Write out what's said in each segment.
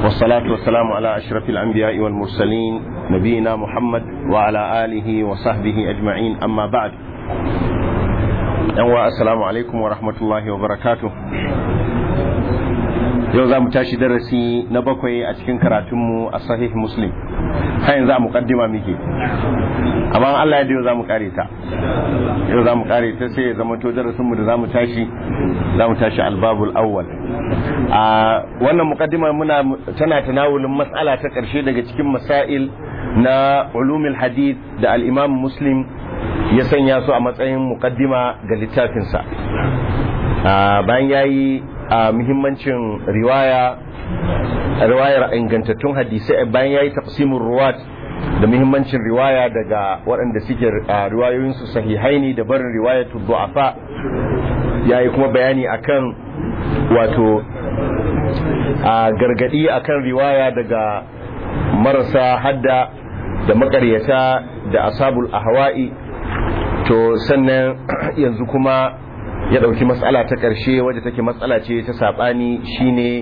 والصلاة والسلام على أشرف الأنبياء والمرسلين نبينا محمد وعلى آله وصحبه أجمعين أما بعد السلام عليكم ورحمة الله وبركاته yau za mu tashi darasi na bakwai a cikin karatunmu a sahih muslim har yanzu a mukaddima muke amma Allah ya yau za mu kare ta yau za mu kare ta sai ya zama to darasinmu da za mu tashi za mu tashi albabul awwal a wannan mukaddima muna tana tanawulin mas'ala ta karshe daga cikin masail na ulumul hadith da al-imam muslim ya sanya su a matsayin mukaddima ga littafinsa bayan yayi a muhimmancin riwaya riwayar ingantattun hadisai bayan yayi taqsimur ruwat da muhimmancin riwaya daga waɗanda suke riwayoyin su sahihaini da barin riwayatul du'afa yayi kuma bayani akan wato a gargadi akan riwaya daga marasa hadda da makaryata da asabul ahwa'i to sannan yanzu kuma ya ɗauki matsala ta ƙarshe wadda take matsala ce ta saɓani shine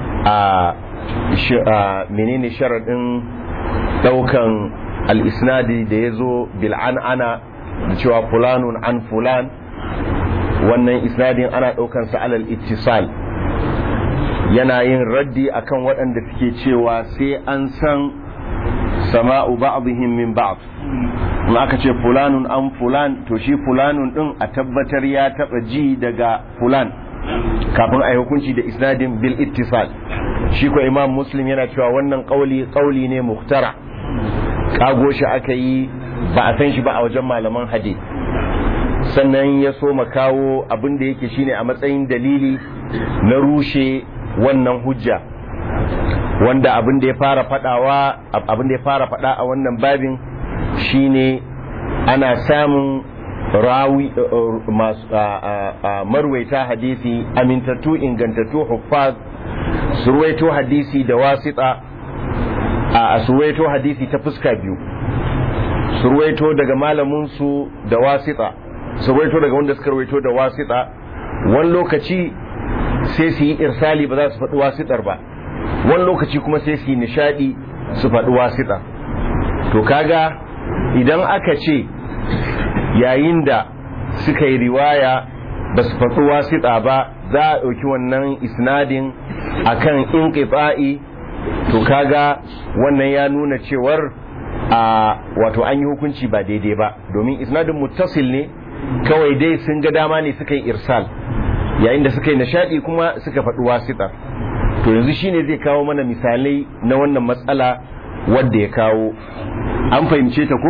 a menene sharaɗin ɗaukan al'isnadi da ya zo bil'an'ana da cewa fulanun an fulan wannan isnadin ana ɗaukansa alal ittisal yana yin raddi akan waɗanda suke cewa sai an san sama'u ba'dihim min ba'd in aka ce fulanun an fulan to shi fulanun din a tabbatar ya taba ji daga fulan kafin a yi hukunci da isnadin bil ittisal shi ko imam muslim yana cewa wannan kauli kauli ne muhtara kago shi aka yi ba a san shi ba a wajen malaman hadith sannan ya so kawo abin da yake shine a matsayin dalili na rushe wannan hujja wanda abin da ya fara fadawa abin da ya fara fada a wannan babin shine ana samun rawi masu marwaita hadisi amintattu ingantattu huffaz surwaito hadisi da wasita a surwaito hadisi ta fuska biyu surwaito daga malaminsu da wasita surwaito daga wanda suka rawaito da wasita wani lokaci sai su yi irsali ba za su faɗi wasitar ba wani lokaci kuma sai su yi nishadi su faɗi wasitar to kaga idan aka ce yayin da suka yi riwaya ba su faɗi wasiɗa ba za a ɗauki wannan isnadin akan inqita'i to kaga wannan ya nuna cewar a wato an yi hukunci ba daidai ba domin isnadin muttasil ne kawai dai sun ga dama ne suka yi irsal yayin da suka yi nishaɗi kuma suka faɗi wasiɗa to yanzu shine zai kawo mana misalai na wannan matsala wadda ya kawo an fahimce ta ko?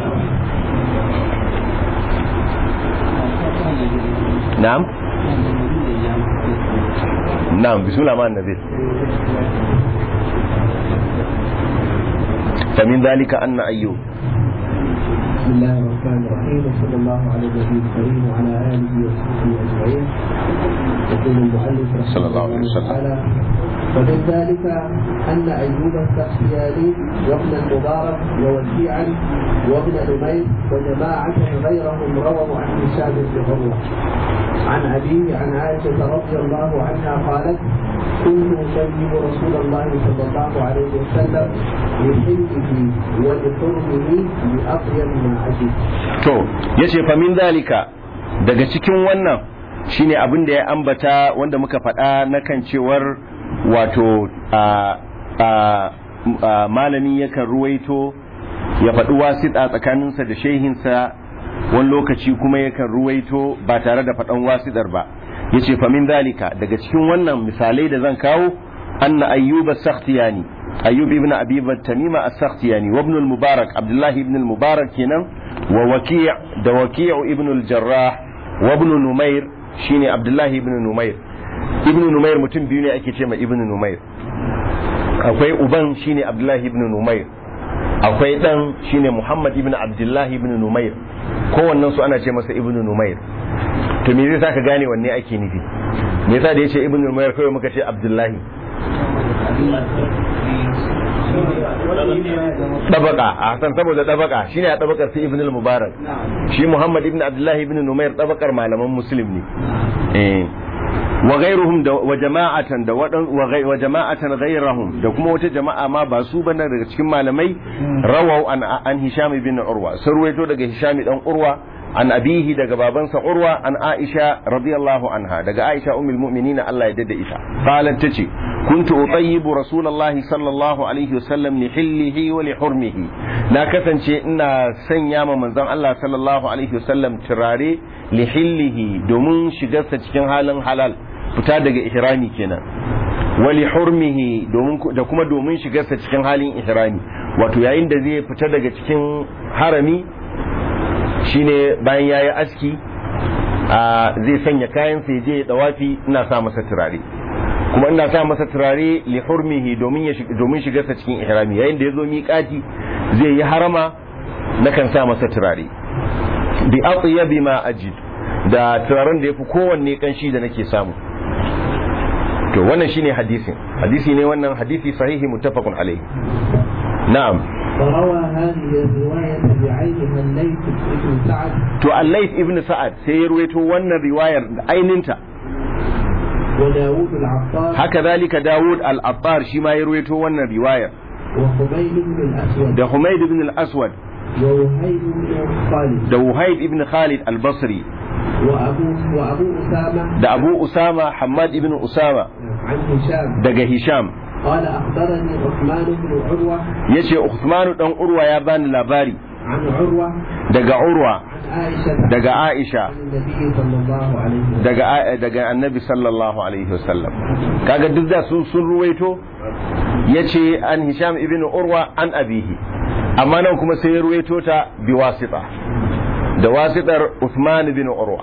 na'am? na'am bismillah ma'an nazir فمن ذلك أن أيوب بسم الله الرحمن الرحيم وصلى الله على النبي الكريم وعلى آله وصحبه أجمعين يقول المؤلف صلى الله عليه وسلم تعالى ومن ذلك أن أيوب السختياني وابن المبارك ووكيعا وابن نمير وجماعة غيرهم رووا عن هشام بن عروة عن أبيه عن عائشة رضي الله عنها قالت كنت أسلم رسول الله صلى الله عليه وسلم لحلمه ولحرمه بأطيب ما أجد. to yace fa min dalika daga cikin wannan shine abin da ya ambata wanda muka faɗa na kan cewar wato a a malami yakan ruwaito ya faɗi wasiɗa tsakaninsa da shehinsa wani lokaci kuma yakan ruwaito ba tare da faɗan wasiɗar ba yace fa min dalika daga cikin wannan misalai da zan kawo anna ayyuba sakhtiyani ayyub ibn abi tamima as-sakhtiyani wa ibn al-mubarak abdullahi ibn al-mubarak kenan wa waki' da waki' ibn al-jarrah wa ibn numair shine abdullahi ibn numair ibn numair mutum biyu ne ake ce ma ibn numair akwai uban shine abdullahi ibn numair akwai dan shine muhammad ibn abdullahi ibn numair kowannen su ana ce masa ibn numair to me zai saka gane wanne ake nufi me yasa da yace ibn numair kawai muka ce abdullahi dabaka a hasan saboda dabaka shine a dabakar sai ibn al-mubarak shi muhammad ibn abdullahi ibn numair dabakar malaman muslim ne eh wa ghairuhum da wa jama'atan da wadan wa ghai- wa jama'atan ghairahum da kuma wata jama'a ma ba su bane daga cikin malamai rawau an an hisham ibn urwa sun ruwaito daga hisham dan urwa an abihi daga babansa urwa an aisha radiyallahu anha daga aisha ummul mu'minin Allah ya dada ita qalat tace kuntu utayyibu rasulullahi sallallahu alaihi wasallam li hillihi wa li hurmihi na kasance ina sanya ma manzon Allah sallallahu alaihi wasallam turare li hillihi domin shigarsa cikin halin halal fita daga ihrami kenan wali hurmihi domin da kuma domin shigarsa cikin halin ihrami wato yayin da zai fita daga cikin harami shine bayan yayi aski a zai sanya kayan sai je ya dawafi ina sa masa turare kuma ina sa masa turare li hurmihi domin ya domin shigarsa cikin ihrami yayin da yazo miƙati zai yi harama nakan sa masa turare bi atyabi ma ajid da turaren da yafi kowanne kanshi da nake samu to wannan shine hadisin hadisi ne wannan hadisi sahihi muttafaqun alaihi na'am وروى هذه الرواية بعينها الليث بن سعد to al-layth ibn sa'ad sai ya ruwaito wannan riwayar aininta وداود العطار haka zalika dawud al-attar shi ma ya ruwaito wannan riwayar وخبيب بن الأسود da humayd ibn al-aswad ووهيب بن خالد da wuhayd ibn khalid al-basri وأبو وأبو أسامة da abu usama hamad ibn usama عن هشام daga hisham قال أخبرني عثمان بن عروة yace usmanu dan urwa ya bani labari عن عروة daga urwa عن عائشة daga aisha عن النبي صلى الله عليه وسلم daga daga annabi sallallahu alaihi wasallam kaga duk da sun sun ruwaito yace an hisham ibn urwa an abihi amma nan kuma sai ya ruwaito ta bi wasita da wasitar Uthman ibn urwa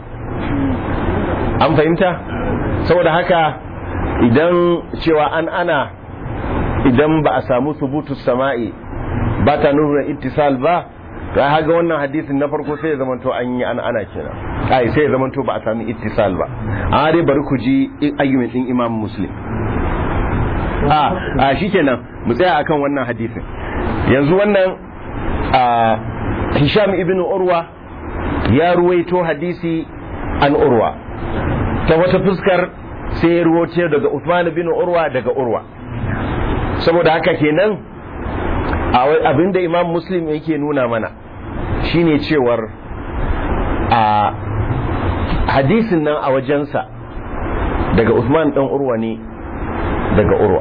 an fahimta saboda haka idan cewa an ana idan ba a samu subutu sama'i ba ta nuna ittisal ba ga haga wannan hadisin na farko sai ya zamanto an yi an ana kenan ai sai ya zamanto ba a sami ittisal ba a dai bari ku ji argument din imam muslim a a shikenan mu tsaya akan wannan hadisin yanzu wannan a hisham ibn urwa ya ruwaito hadisi an urwa ta wata fuskar sai ya ruwaito daga Uthman bin urwa daga urwa saboda haka kenan abinda imam muslim yake nuna mana shine cewar a hadisin nan a wajensa daga Uthman dan urwa ne daga urwa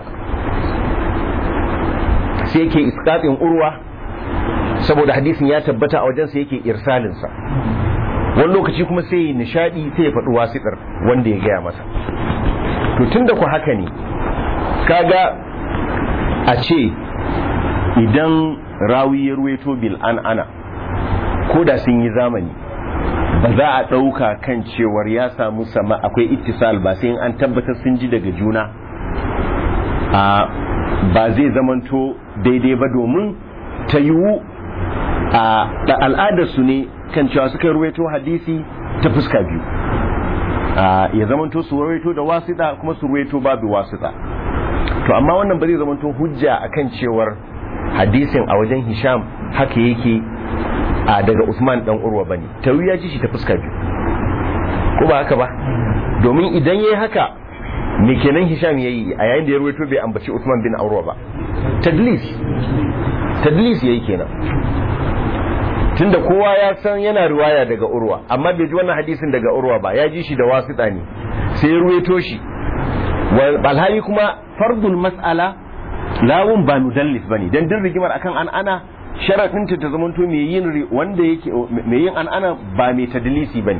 sai yake iskatin urwa saboda hadisin ya tabbata a wajensa yake irsalinsa wani lokaci kuma sai yi nishadi sai ya faɗi wasiɗar wanda ya gaya masa to tun da ku haka ne kaga a ce idan rawi ya ruweto bil an ana ko da sun yi zamani ba za a ɗauka kan cewar ya samu sama akwai ittisal ba sai an tabbatar sun ji daga juna a ba zai zamanto daidai ba domin ta yiwu a al'adarsu ne kan cewa suka ruwaito hadisi ta fuska biyu ya zamanto su ruwaito da wasita kuma su ruwaito babu wasita to amma wannan ba zai zamanto hujja akan cewar hadisin a wajen hisham haka yake a daga usman dan urwa bane tawi ya ji shi ta fuska biyu ko ba haka ba domin idan yayi haka me kenan hisham yayi a yayin da ya ruwaito bai ambaci usman bin urwa ba tadlis tadlis yayi kenan tunda kowa ya san yana riwaya daga urwa amma bai ji wannan hadisin daga urwa ba ya ji shi da wasita ne sai ya ruwaito shi alhali kuma fardul mas'ala lawun ba mudallis bane dan din rigimar akan an ana sharadin ta zamanto mai yin wanda yake mai yin an ana ba mai tadlisi bane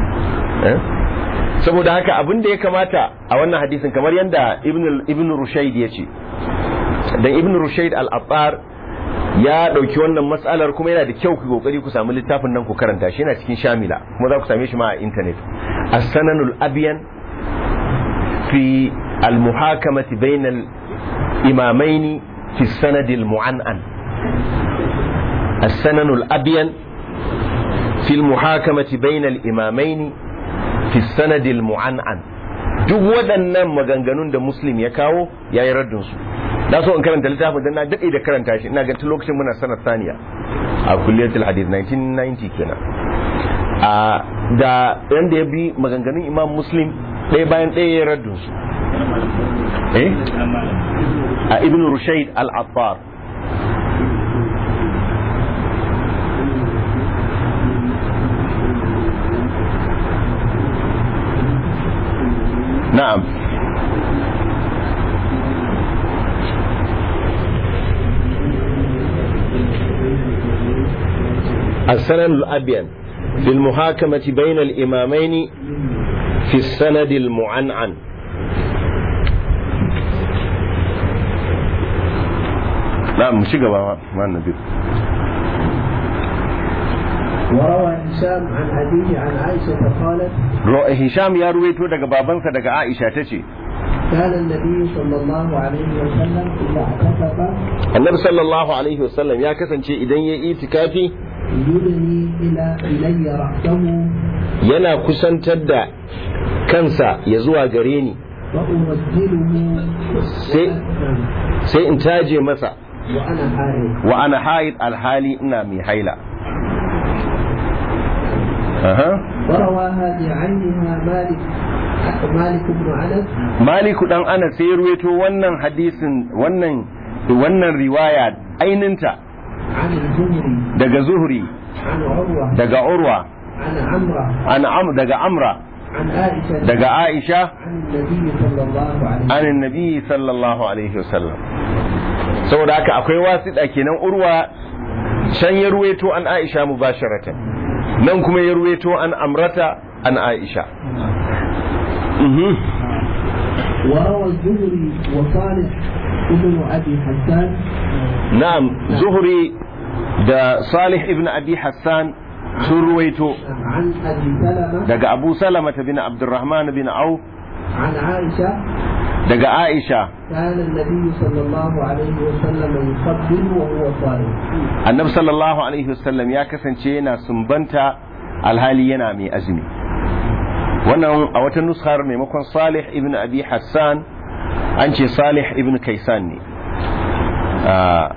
saboda haka abin da ya kamata a wannan hadisin kamar yadda ibn ibn rushayd ya ce dan ibn rushayd al-attar ya dauki wannan matsalar kuma yana da kyau ku kokari ku samu littafin nan ku karanta shi yana cikin shamila kuma za ku same shi ma a internet as-sananul abyan fi al-muhakamati bainal imamain fi sanad al-mu'annan as-sananul abyan fi al-muhakamati bainal imamain fi sanad al-mu'annan duk waɗannan maganganun da muslim ya kawo yayi raddin su na so in karanta littafin dan na dade da karanta shi ina ga tun lokacin muna sanar saniya a kulliyatul hadith 1990 kenan a da yanda ya bi maganganun imam muslim ɗaya bayan ɗaya ya raddun su eh a ibn rushaid al-attar na'am السند الأبين في المحاكمة بين الإمامين في السند المعنعن نعم مش ما ما النبي وروى هشام عن أبيه عن عائشة قالت هشام يا رويتو daga babansa daga Aisha tace كان النبي صلى الله عليه وسلم إذا اعتكف Annabi sallallahu alaihi wasallam ya kasance idan ya yi itikafi يدني إلى إلي رأسه yana kusantar da kansa ya zuwa gare ni وأمثله sai sai in taje masa وأنا حائض wa ana haid alhali ina mai haila aha ورواها بعينها مالك مالك بن أنس maliku dan ana sai ya ruwaito wannan hadisin wannan wannan riwaya aininta عن الزهري daga zuhri عن عروة daga urwa عن عمرة an am daga amra عن عائشة daga aisha عن النبي صلى الله عليه an annabi sallallahu alaihi wasallam saboda haka akwai wasiɗa kenan urwa can ya ruwaito an aisha mubasharatan nan kuma ya ruwaito an amrata an aisha Mhm. وروى الزهري وصالح ابن أبي حسان na'am zuhri da salih ibn abi hassan sun ruwaito عن أبي سلمة daga abu salama bin abdurrahman bin auf عن عائشة daga aisha كان النبي صلى الله عليه وسلم يقبل وهو صائم annabi sallallahu alaihi wasallam ya kasance yana sumbanta alhali yana mai azumi wannan a wata nuskar maimakon salih ibn abi hassan an ce salih ibn kaisan ne a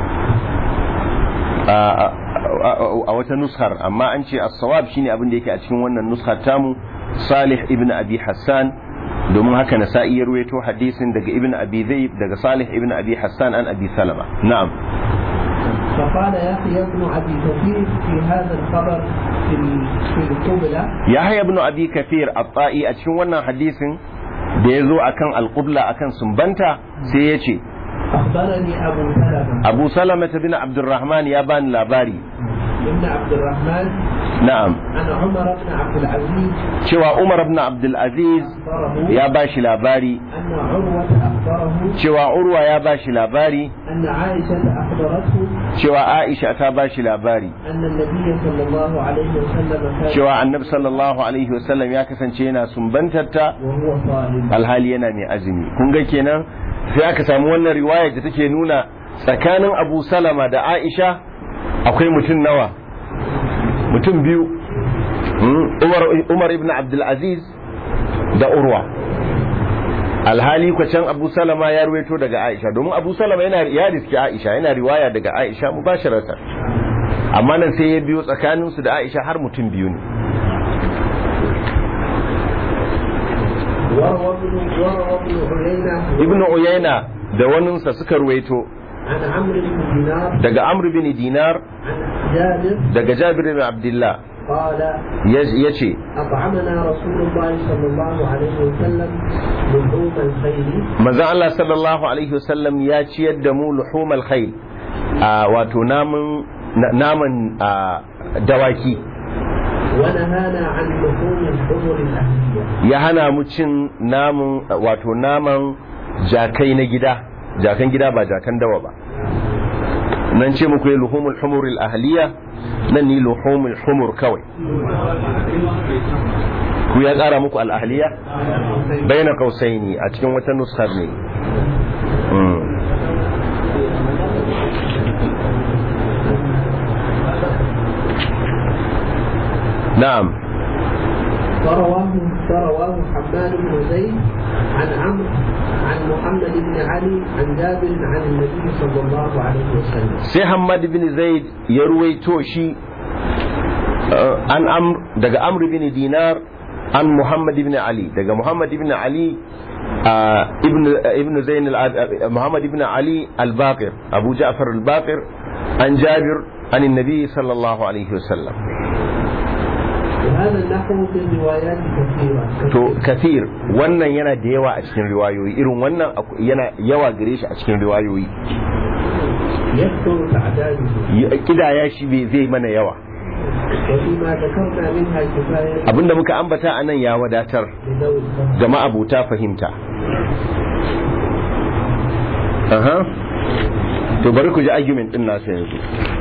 a- a- a wata nuskar amma an ce as-sawab shine abin da yake a cikin wannan nuskar tamu salih ibn abi hassan domin haka na sa'i ya ruwaito hadisin daga ibn abi zaid daga salih ibn abi hassan an abi salama na'am فقال يحيى بن أبي كثير في هذا الخبر في ال- في القبلة Yahya ibn Abi Kathir at-Ta'i a cikin wannan hadisin da ya zo akan al-qibla akan sumbanta sai ya ce أخبرني أبو سلمة Abu Salama bin Abdurrahman ya bani labari ابن عبد الرحمن na'am عن عمر بن عبد العزيز cewa Umar ibn Abdul Aziz أخبره ya bashi labari أن عروة أخبره cewa Urwa ya bashi labari أن عائشة أخبرته cewa Aisha ta bashi labari أن النبي صلى الله عليه وسلم كان cewa Annabi sallallahu alaihi wasallam ya kasance yana sumbantarta وهو صائم alhali yana mai azumi kun ga kenan sai aka samu wannan riwaya da take nuna tsakanin Abu Salama da Aisha akwai mutum nawa mutum biyu Hmm, Umar, Umar ibn Abdul Aziz da Urwa alhali kwa can Abu Salama ya ruwaito daga Aisha domin Abu Salama yana ya riski Aisha yana riwaya daga Aisha mubasharatan amma nan sai ya biyo tsakaninsu da Aisha har mutum biyu ne وروى ابن وروى ابن عيينة Ibn Uyayna da waninsa suka ruwaito عن عمرو بن دينار daga Amr bin Dinar عن جابر daga Jabir bin Abdullah قال ya ce أطعمنا رسول الله صلى الله عليه وسلم لحوم الخيل manzon Allah sallallahu alaihi wasallam ya ciyar da mu luhumal khayl a wato naman na- naman a, dawaki ونهانا عن لحوم الحمر الأهلية ya hana mu cin namun wato naman jakai na gida jakan gida ba jakan dawa ba nan ce muku yi luhumul humuril ahliya nan ni luhumul humur kawai ku ya tsara muku al'ahliya baina kausaini a cikin wata nuskar ne Mm. na'am فرواه فرواه حماد بن زيد عن عمرو عن محمد بن علي عن جابر عن النبي صلى الله عليه وسلم sai Hamad bin Zaid ya ruwaito shi uh, an amr daga Amr bin Dinar an muhammad ibn ali daga muhammad ibn ali ibn ibn zain muhammad ibn ali al-baqir abu ja'far al-baqir an jabir an النبي صلى الله عليه وسلم وهذا النحو في الروايات كثيرة to kathir wannan yana da yawa a cikin riwayoyi irin wannan yana yawa gare shi a cikin riwayoyi يكثر تعداده kidaya shi bai zai mana yawa وفيما ذكرنا منها كفاية abinda muka ambata a nan ya wadatar لذوي الفهم ga ma'abuta fahimta aha to bari ku ji argument din nasu yanzu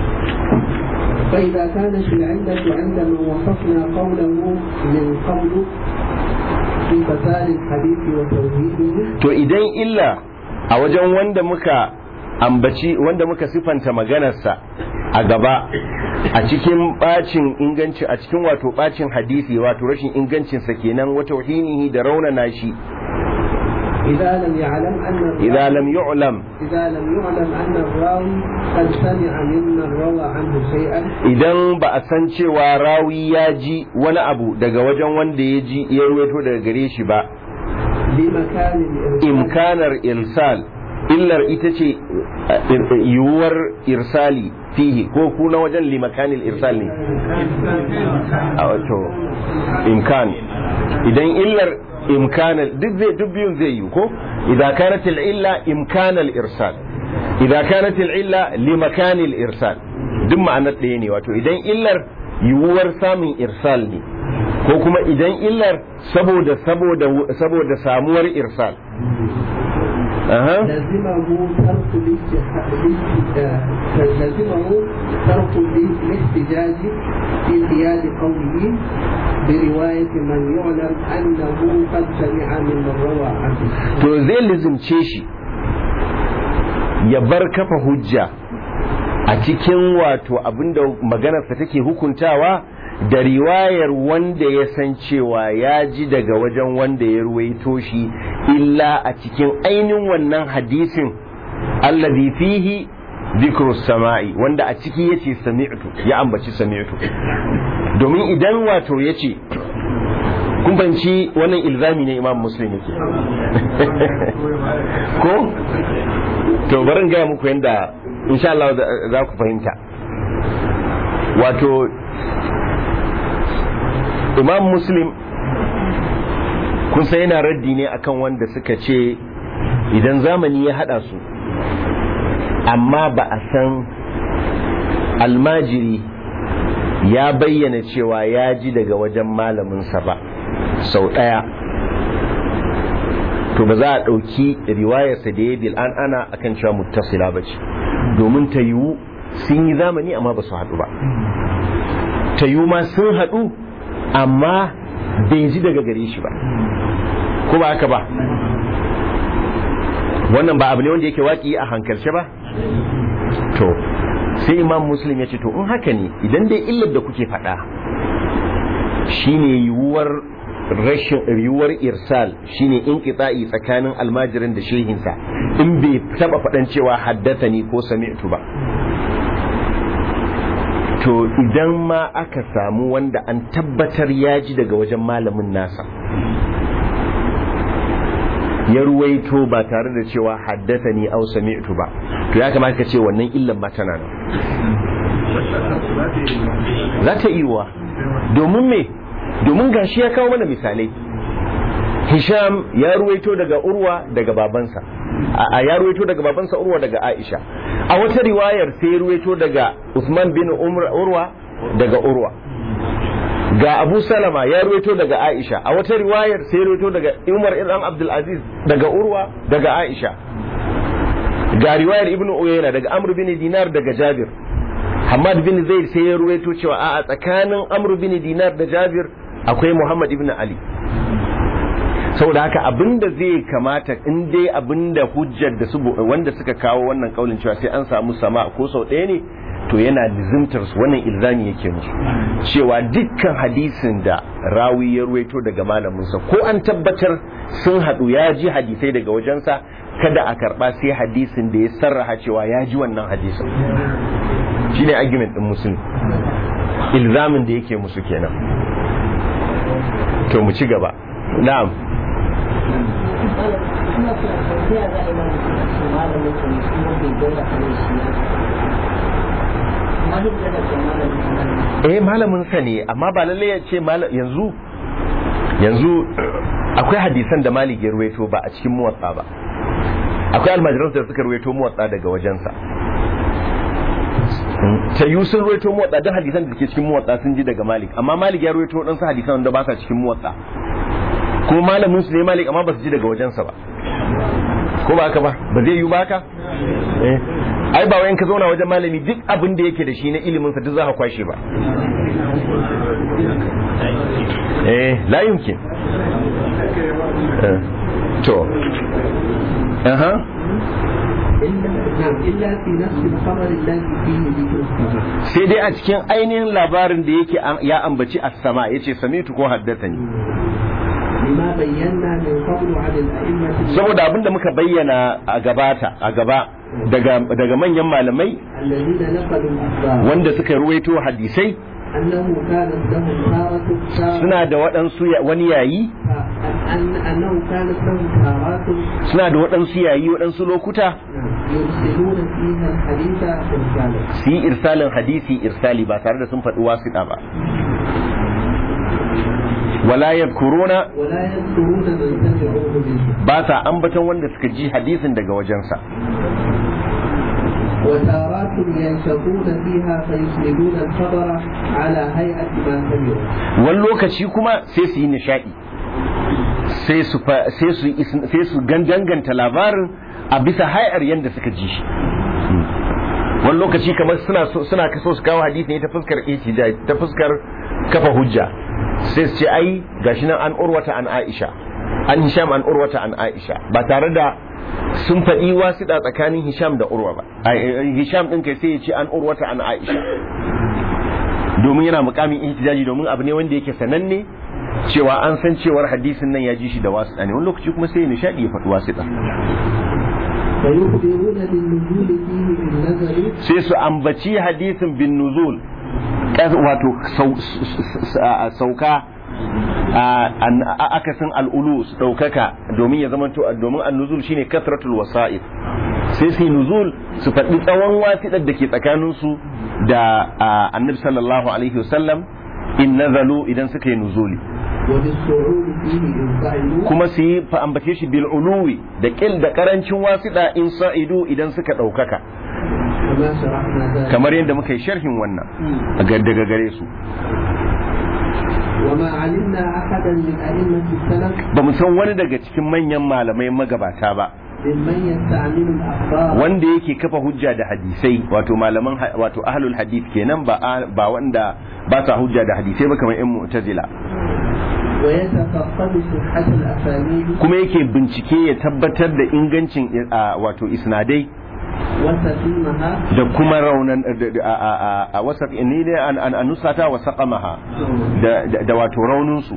فإذا كانت العلة عندما وصفنا قوله من قبل في فساد الحديث وتوحيده to idan illa a wajen wanda muka ambaci wanda muka sifanta maganarsa a gaba a cikin bacin inganci a cikin wato bacin hadisi wato rashin ingancinsa kenan wata wahinihi da raunana shi إذا لم يعلم أن الراوي idza lam yu'lam إذا لم يعلم أن الراوي قد سمع ممن روى عنه شيئا idan ba a san cewa rawi ya ji wani abu daga wajen wanda ya ji ya ruwaito daga gare shi ba بمكان الإرسال imkanar irsal illar ita ce eh, yiwuwar irsali fihi ko kuna wajen limakanil irsal ne a wato imkan idan illar imkanal duk zai duk biyun zai yi ko idan kanat illa imkanal irsal idan kanat illa limakanil irsal duk ma'anar ɗaya ne wato idan illar yiwuwar samun irsal ne ko kuma idan illar saboda saboda saboda samuwar irsal aha لزمه ترك الاجتهاد لزمه ترك الاحتجاج في قياد قوله برواية من يعلم أنه قد سمع ممن روى عنه to zai lizimce shi ya bar kafa hujja a cikin wato abinda maganarsa take hukuntawa da riwayar wanda ya san cewa ya ji daga wajen wanda ya ruwaito shi illa a cikin ainihin wannan hadisin allazi fihi dhikru sama'i wanda a ciki yace sami'tu ya ambaci sami'tu domin idan wato yace kun fahimci wannan ilzami ne imam muslim yake ko to bari in gaya muku yadda insha Allah za- za ku fahimta wato imam muslim kun san yana raddi ne akan wanda suka ce idan zamani ya hada su amma ba a san almajiri ya bayyana cewa ya ji daga wajen malaminsa ba sau ɗaya to ba za a ɗauki riwayarsa da ya bil an ana akan cewa muttasila ba ce domin ta yiwu sun yi zamani amma ba su haɗu ba ta yiwu ma sun haɗu amma bai ji daga gare shi ba ko ba haka ba wannan ba abu ne wanda yake waƙi a hankalce ba to sai imam muslim ya ce to in haka ne idan dai illar da kuke faɗa shine yiwuwar rashin yiwuwar irsal shine inqita'i tsakanin almajirin da shehinsa in bai taba faɗan cewa haddata ni ko sami'tu ba to idan ma aka samu wanda an tabbatar ya ji daga wajen malamin nasa ya ruwaito ba tare da cewa haddata ni au sami'tu ba to ya kamata ka ce wannan illan ma tana nan za ta iya domin me domin gashi ya kawo mana misalai hisham ya ruwaito daga urwa daga babansa a ya ruwaito daga babansa urwa daga aisha a wata riwayar sai ya ruwaito daga usman bin urwa daga urwa ga abu salama ya ruwaito daga aisha a wata riwayar sai ya ruwaito daga umar ibn abdul aziz daga urwa daga aisha ga riwayar ibn uyayna daga amr bin dinar daga jabir hamad bin zaid sai ya ruwaito cewa a tsakanin amr bin dinar da jabir akwai muhammad ibn ali saboda haka abinda zai kamata in dai abinda hujjar da su wanda suka kawo wannan kaulin cewa sai an samu sama ko sau ɗaya ne to yana lizimtar su wannan ilzami yake musu cewa dukkan hadisin da rawi ya ruwaito daga malaminsa ko an tabbatar sun haɗu ya ji hadisai daga wajensa kada a karɓa sai hadisin da ya sarraha cewa ya ji wannan hadisin shine argument din musulmi ilzamin da yake musu kenan to mu ci gaba na'am eh malamin sa ne amma ba lalle ya ce yanzu yanzu akwai hadisan da malik ya ruwaito ba a cikin muwatsa ba akwai almajiransu da suka ruwaito muwatsa daga wajensa ta yi sun ruwaito muwatsa don hadisan da ke cikin muwatsa sun ji daga malik amma malik ya ruwaito waɗansu hadisan da ba sa cikin muwatsa kuma malamin su ne malik amma ba su ji daga wajensa ba ko ba haka ba ba zai yi ba haka ai ba wayan ka zauna wajen malami duk abin da yake da shi na ilimin sa duk za ka kwashe ba eh la yumkin to aha sai dai a cikin ainihin labarin da yake ya ambaci as-sama yace samitu ko haddathani saboda abinda muka bayyana a gabata a gaba daga daga manyan malamai wanda suka ruwaito hadisai suna da waɗansu wani yayi suna da waɗansu yayi waɗansu lokuta su yi irsalin hadisi irsali ba tare da sun faɗi wasiɗa ba wala yadkuruna ba sa ambaton wanda suka ji hadisin daga wajensa وتارات ينشطون فيها فيسندون الخبر على هيئة ما سمعوا wani lokaci kuma sai su yi nishadi sai su sai su ganganta labarin a bisa hayar yadda suka ji shi wani lokaci kamar suna suna kaso su kawo hadisi ne ta fuskar ihtijaj ta fuskar kafa hujja sai su ce ai gashi nan an urwata an Aisha an Hisham an urwata an Aisha ba tare da sun faɗi wasiɗa tsakanin Hisham da Urwa ba Hisham ɗin kai sai ya ce an urwata an Aisha domin yana mukamin ihtijaji domin abu ne wanda yake sananne cewa an san cewar hadisin nan ya ji shi da wasiɗa ne wani lokaci kuma sai nishadi ya faɗi wasiɗa sai su ambaci hadisin bin nuzul wato sauka akasin al'ulu su ɗaukaka domin ya zama domin annuzul shine kasratul wasa'id sai su nuzul su faɗi tsawon wasiɗar da ke tsakaninsu da annabi sallallahu alaihi wasallam in nazalu idan suka yi nuzuli kuma su yi ambace shi bil uluwi da kil da karancin wasiɗa in sa'idu idan suka ɗaukaka kamar yadda muka yi sharhin wannan daga gare su وما علمنا أحدا من أئمة السلف ba mu san wani daga cikin manyan malamai magabata ba ممن يستعمل الأخبار wanda yake kafa hujja da hadisai wato malaman ha- wato ahlul hadith kenan ba ba wanda ba sa hujja da hadisai ba kamar yan mu'tazila ويتفقد صحة الأسانيد kuma yake bincike ya tabbatar da ingancin a, wato isnadai وسقيمها da kuma raunan da- da- a, a, a, a wasa ni ne an an an nusata wa saqamaha da, da, da wato raunin su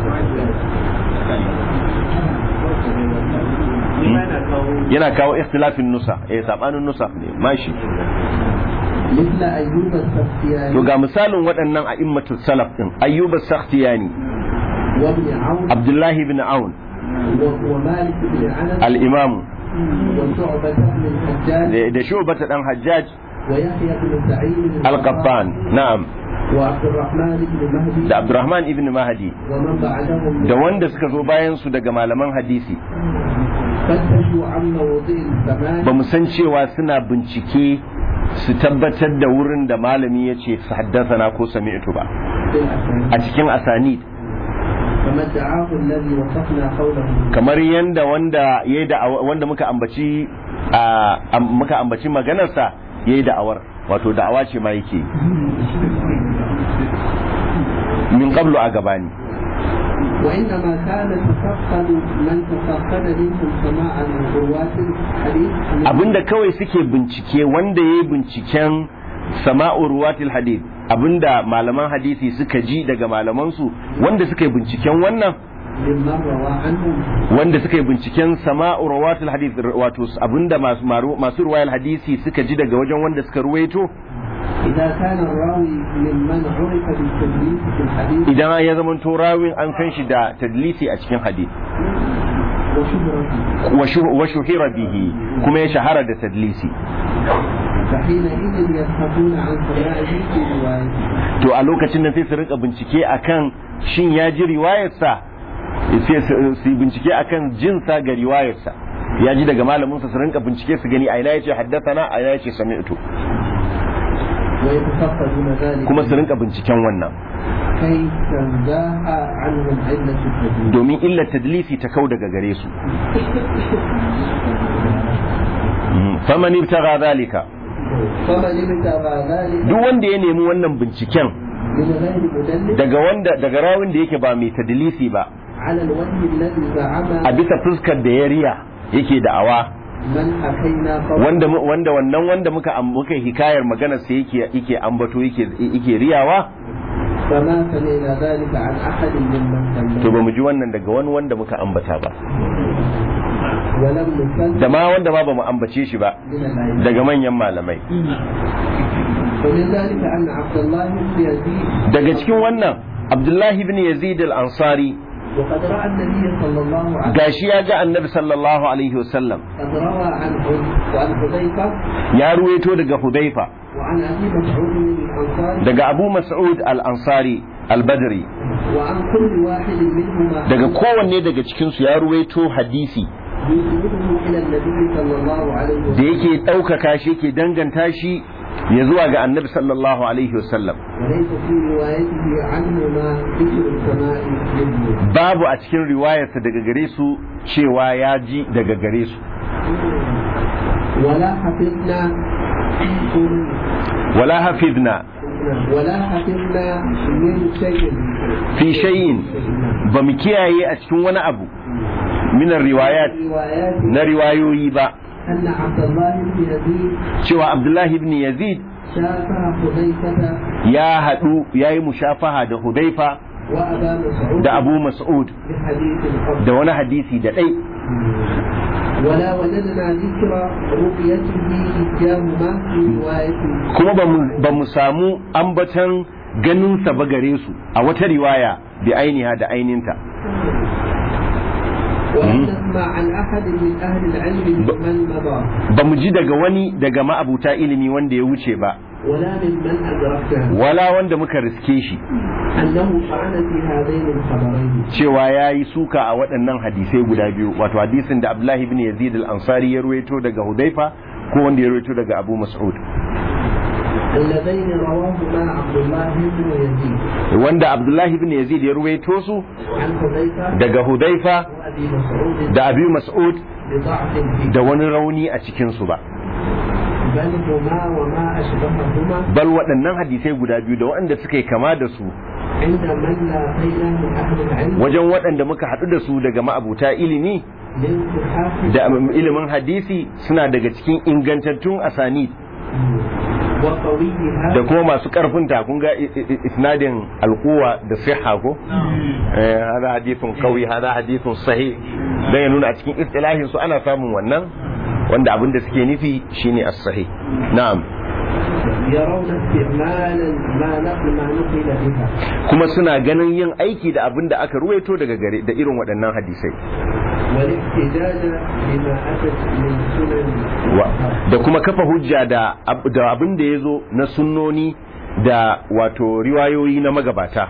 yana kawo ikhtilafin nusa eh sabanin nusa ne mashi مثل أيوب السختياني to ga misalin waɗannan a'immatul salaf din ayyub as-sakhtiyani وابن عون abdullahi ibn aun و- ومالك بن عنب al-imam وشعبة بن الحجاج da da shubata dan hajjaj ويحيى بن سعيد al-qattan na'am وعبد الرحمن بن مهدي da abdurrahman ibn mahdi ومن بعدهم da wanda suka zo bayan su daga malaman hadisi فتشوا عن موضع السماء ba mu san cewa suna bincike su tabbatar da wurin da malami ya ce su haddasa ko sami'tu ba بالأسانيد a cikin asanid كما ادعاه الذي وصفنا قوله kamar yanda wanda yayi da wanda muka ambaci a am- muka ambaci maganarsa yayi da'awar wato da'awa ce ma yake min qablu a gabani وإنما كان تفقد من تفقد منهم سماع من رواة الحديث abinda kawai suke bincike wanda yayi binciken sama'u ruwatil hadith abinda malaman hadisi suka ji daga malamansu wanda suka yi binciken wannan ممن روى عنهم wanda suka yi binciken sama'u rawatul hadith wato abinda masu maru- masu ruwayar hadisi suka ji daga wajen wanda suka ruwaito إذا كان الراوي ممن عرف بالتدليس في الحديث idan ya zama to rawin an san shi da tadlisi a cikin hadith وشهرته wa shu- wa shuhira bihi kuma ya shahara da tadlisi فحينئذ يبحثون عن سماعه في روايته to a lokacin nan sai su rinka bincike akan shin ya ji riwayarsa sai su su yi bincike akan jinsa ga riwayarsa ya ji daga malamin sa su rinka bincike su gani a ina yace haddathana a ina yace sami'tu ويتفقدون ذلك kuma su rinka binciken wannan كي تنزاح عنهم علة التدليس domin illar tadlisi ta kau daga gare su Mm, faman ibtagha zalika فمن ابتغى ذلك duk wanda ya nemi wannan binciken من غير مدلس daga wanda daga rawin da yake ba mai tadlisi ba على الوجه الذي زعم a bisa fuskar da ya riya yake da'awa من حكينا قوله wanda mu- wanda wannan wanda muka am- muka hikayar magana sai yake yake ambato yake yake riyawa فما سمعنا ذلك عن أحد ممن to سمع ba mu ji wannan daga wani wanda muka ambata ba ولم نسلم da ma wanda ma ba mu ambace shi ba من العلم daga manyan malamai ومن ذلك أن عبد الله بن يزيد daga cikin wannan Abdullahi ibn Yazid al-Ansari وقد رأى النبي صلى الله عليه gashi ya ga Annabi sallallahu alaihi wasallam قد روى عن وعن حذيفة ya ruwaito daga Hudayfa وعن أبي مسعود الأنصاري daga Abu Mas'ud al-Ansari al-Badri وعن كل واحد منهما daga kowanne daga cikin su ya ruwaito hadisi يسنده إلى النبي صلى الله عليه da وسلم yake ɗaukaka shi yake danganta shi ya zuwa ga Annabi sallallahu alaihi wasallam وليس في روايته عنهما ذكر السماء منه babu a cikin riwayarsa daga gare su cewa ya ji daga gare su ولا حفظنا wala hafizna ولا حفظنا من شيء fi shay'in ba mu kiyaye a cikin wani abu minar riwayat روايات na riwayoyi ba أن عبد الله بن يزيد cewa abdullahi ibn yazid شافع حذيفة ya haɗu ya yi mushafaha da hudaifa وأبا مسعود da abu mas'ud بحديث القبر da wani hadisi da ɗai ولا وجدنا ذكر رؤيته إياهما في رواية kuma ba mu- ba mu samu ambatan ganinsa ba gare su a wata riwaya bi ainiha da aininta ولم نسمع عن أحد من أهل العلم ممن مضى ba mu ji daga wani daga ma'abuta ilimi wanda ya wuce ba ولا ممن أدركنا wala wanda muka riske shi أنه طعن في هذين الخبرين cewa ya yi suka a waɗannan hadisai guda biyu wato hadisin da abdullahi ibn yazid al-ansari ya ruwaito daga hudaifa ko wanda ya ruwaito daga abu mas'ud اللذين رواهما عبد الله بن يزيد wanda abdullahi ibn yazid ya ruwaito su عن حذيفة daga hudaifa وأبي مسعود da abu mas'ud بضعف فيه da wani rauni a cikinsu ba بل هما وما أشبههما bal waɗannan hadisai guda biyu da waɗanda suka yi kama da su عند من لاقينا من أهل العلم wajen waɗanda muka haɗu da su daga ma'abuta ilimi لانتحاف da ilimin hadisi suna daga cikin ingantattun asani وقويها da kuma masu ƙarfin ta kun ga i- i- isnadin alkuwa da siha ko eh hada hadithun qawi hada hadithun sahih dan ya nuna a cikin istilahin su ana samun wannan wanda abin da suke nufi shine as-sahih na'am يرون استعمالا ما نقل ما نقل بها kuma suna ganin yin aiki da abin da aka ruwaito daga gare da irin waɗannan hadisai والاحتجاج بما أتت من سنن Wa- da kuma kafa hujja da ab- da abin da ya zo na sunnoni da wato riwayoyi na magabata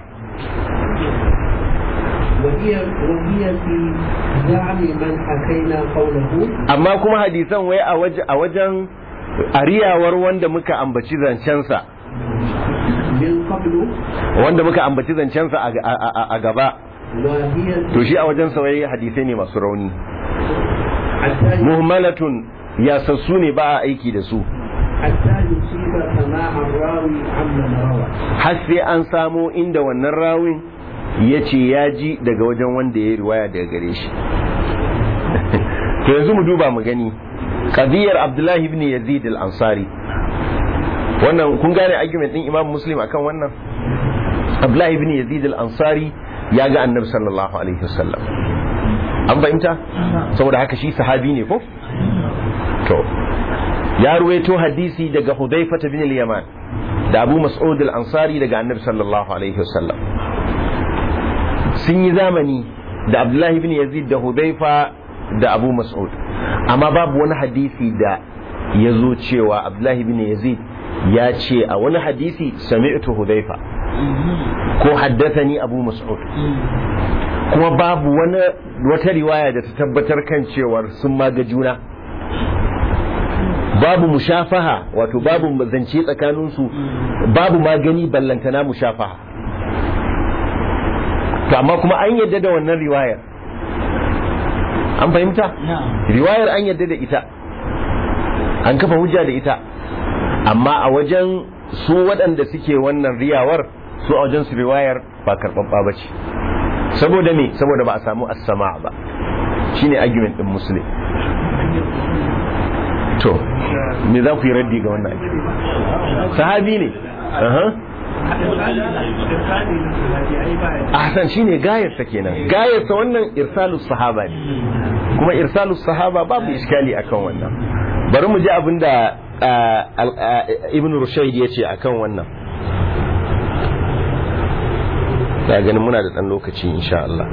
وهي وهي في زعم من حكينا قوله amma kuma hadisan wai a waje a wajen ariyawar wanda muka ambaci zancensa من قبل wanda muka ambaci zancensa a, a, a, a gaba وهي to shi a wajen wai hadisai ne masu rauni حتى muhmalatun yasassu ne ba a aiki da su حتى يصيب سماع الراوي عمن روى har sai an samo inda wannan rawin ya ce ya ji daga wajen wanda ya yi riwaya daga gare shi to yanzu mu duba mu gani qadiyar abdullahi ibn yazid al-ansari wannan kun gane argument din imam muslim akan wannan abdullahi ibn yazid al-ansari ya ga annabi sallallahu alaihi wasallam an fahimta saboda haka shi sahabi ne ko to ya ruwaito hadisi daga hudayfa bin al-yaman da abu mas'ud al-ansari daga annabi sallallahu alaihi wasallam sun yi zamani da abdullahi ibn yazid da hudhaifa da abu mas'ud amma babu wani hadisi da ya zo cewa abdullahi ibn yazid ya ce a wani hadisi sami'tu hudhaifa ko haddathani abu mas'ud kuma babu wani wata riwaya da ta tabbatar kan cewar sun maga juna babu mushafaha wato babu zance tsakaninsu babu magani ballantana mushafaha to amma kuma an yadda da wannan riwayar an fahimta riwayar an yadda da ita an kafa hujja da ita amma a wajen su waɗanda suke wannan riyawar su a wajen su riwayar ba karɓaɓɓa ba ce saboda me saboda ba a samu as-sama ba shine argument din muslim to me za ku yi raddi ga wannan sahabi ne ahsan shine gayarsa kenan gayarsa wannan irsalus sahaba ne kuma irsalus sahaba babu iskali akan wannan bari mu ji abinda ibn rushayd ya ce akan wannan da ganin muna da ɗan lokaci insha Allah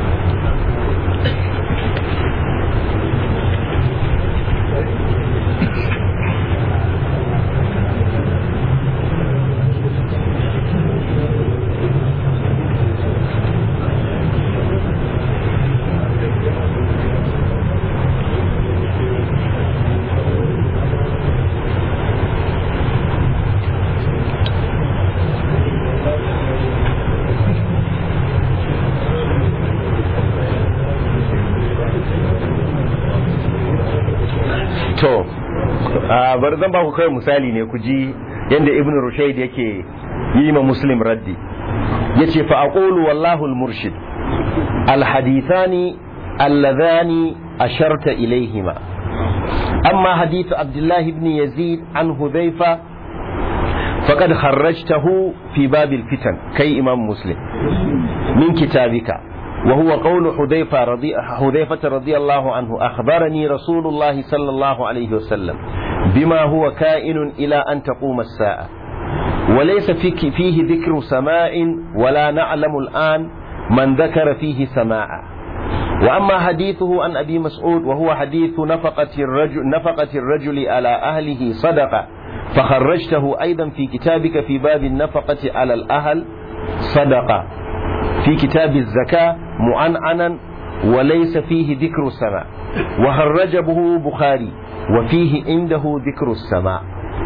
to bar zan ba ku kai misali ne ku ji yadda ibn rushayd yake yi ma muslim raddi yace fa aqulu wallahu al-murshid al-hadithani alladhani asharta ilayhima amma hadith abdullah ibn yazid an hudhayfa فقد خرجته في باب الفتن كي إمام مسلم من كتابك وهو قول حذيفة رضي, حذيفة رضي الله عنه أخبرني رسول الله صلى الله عليه وسلم بما هو كائن إلى أن تقوم الساعة وليس فيك فيه ذكر سماع ولا نعلم الآن من ذكر فيه سماعا وأما حديثه عن أبي مسعود وهو حديث نفقة الرجل, نفقة الرجل على أهله صدقة فخرجته أيضا في كتابك في باب النفقة على الأهل صدقة في كتاب الزكاة معنعنا وليس فيه ذكر السماء وخرجه بخاري وفيه عنده ذكر السماء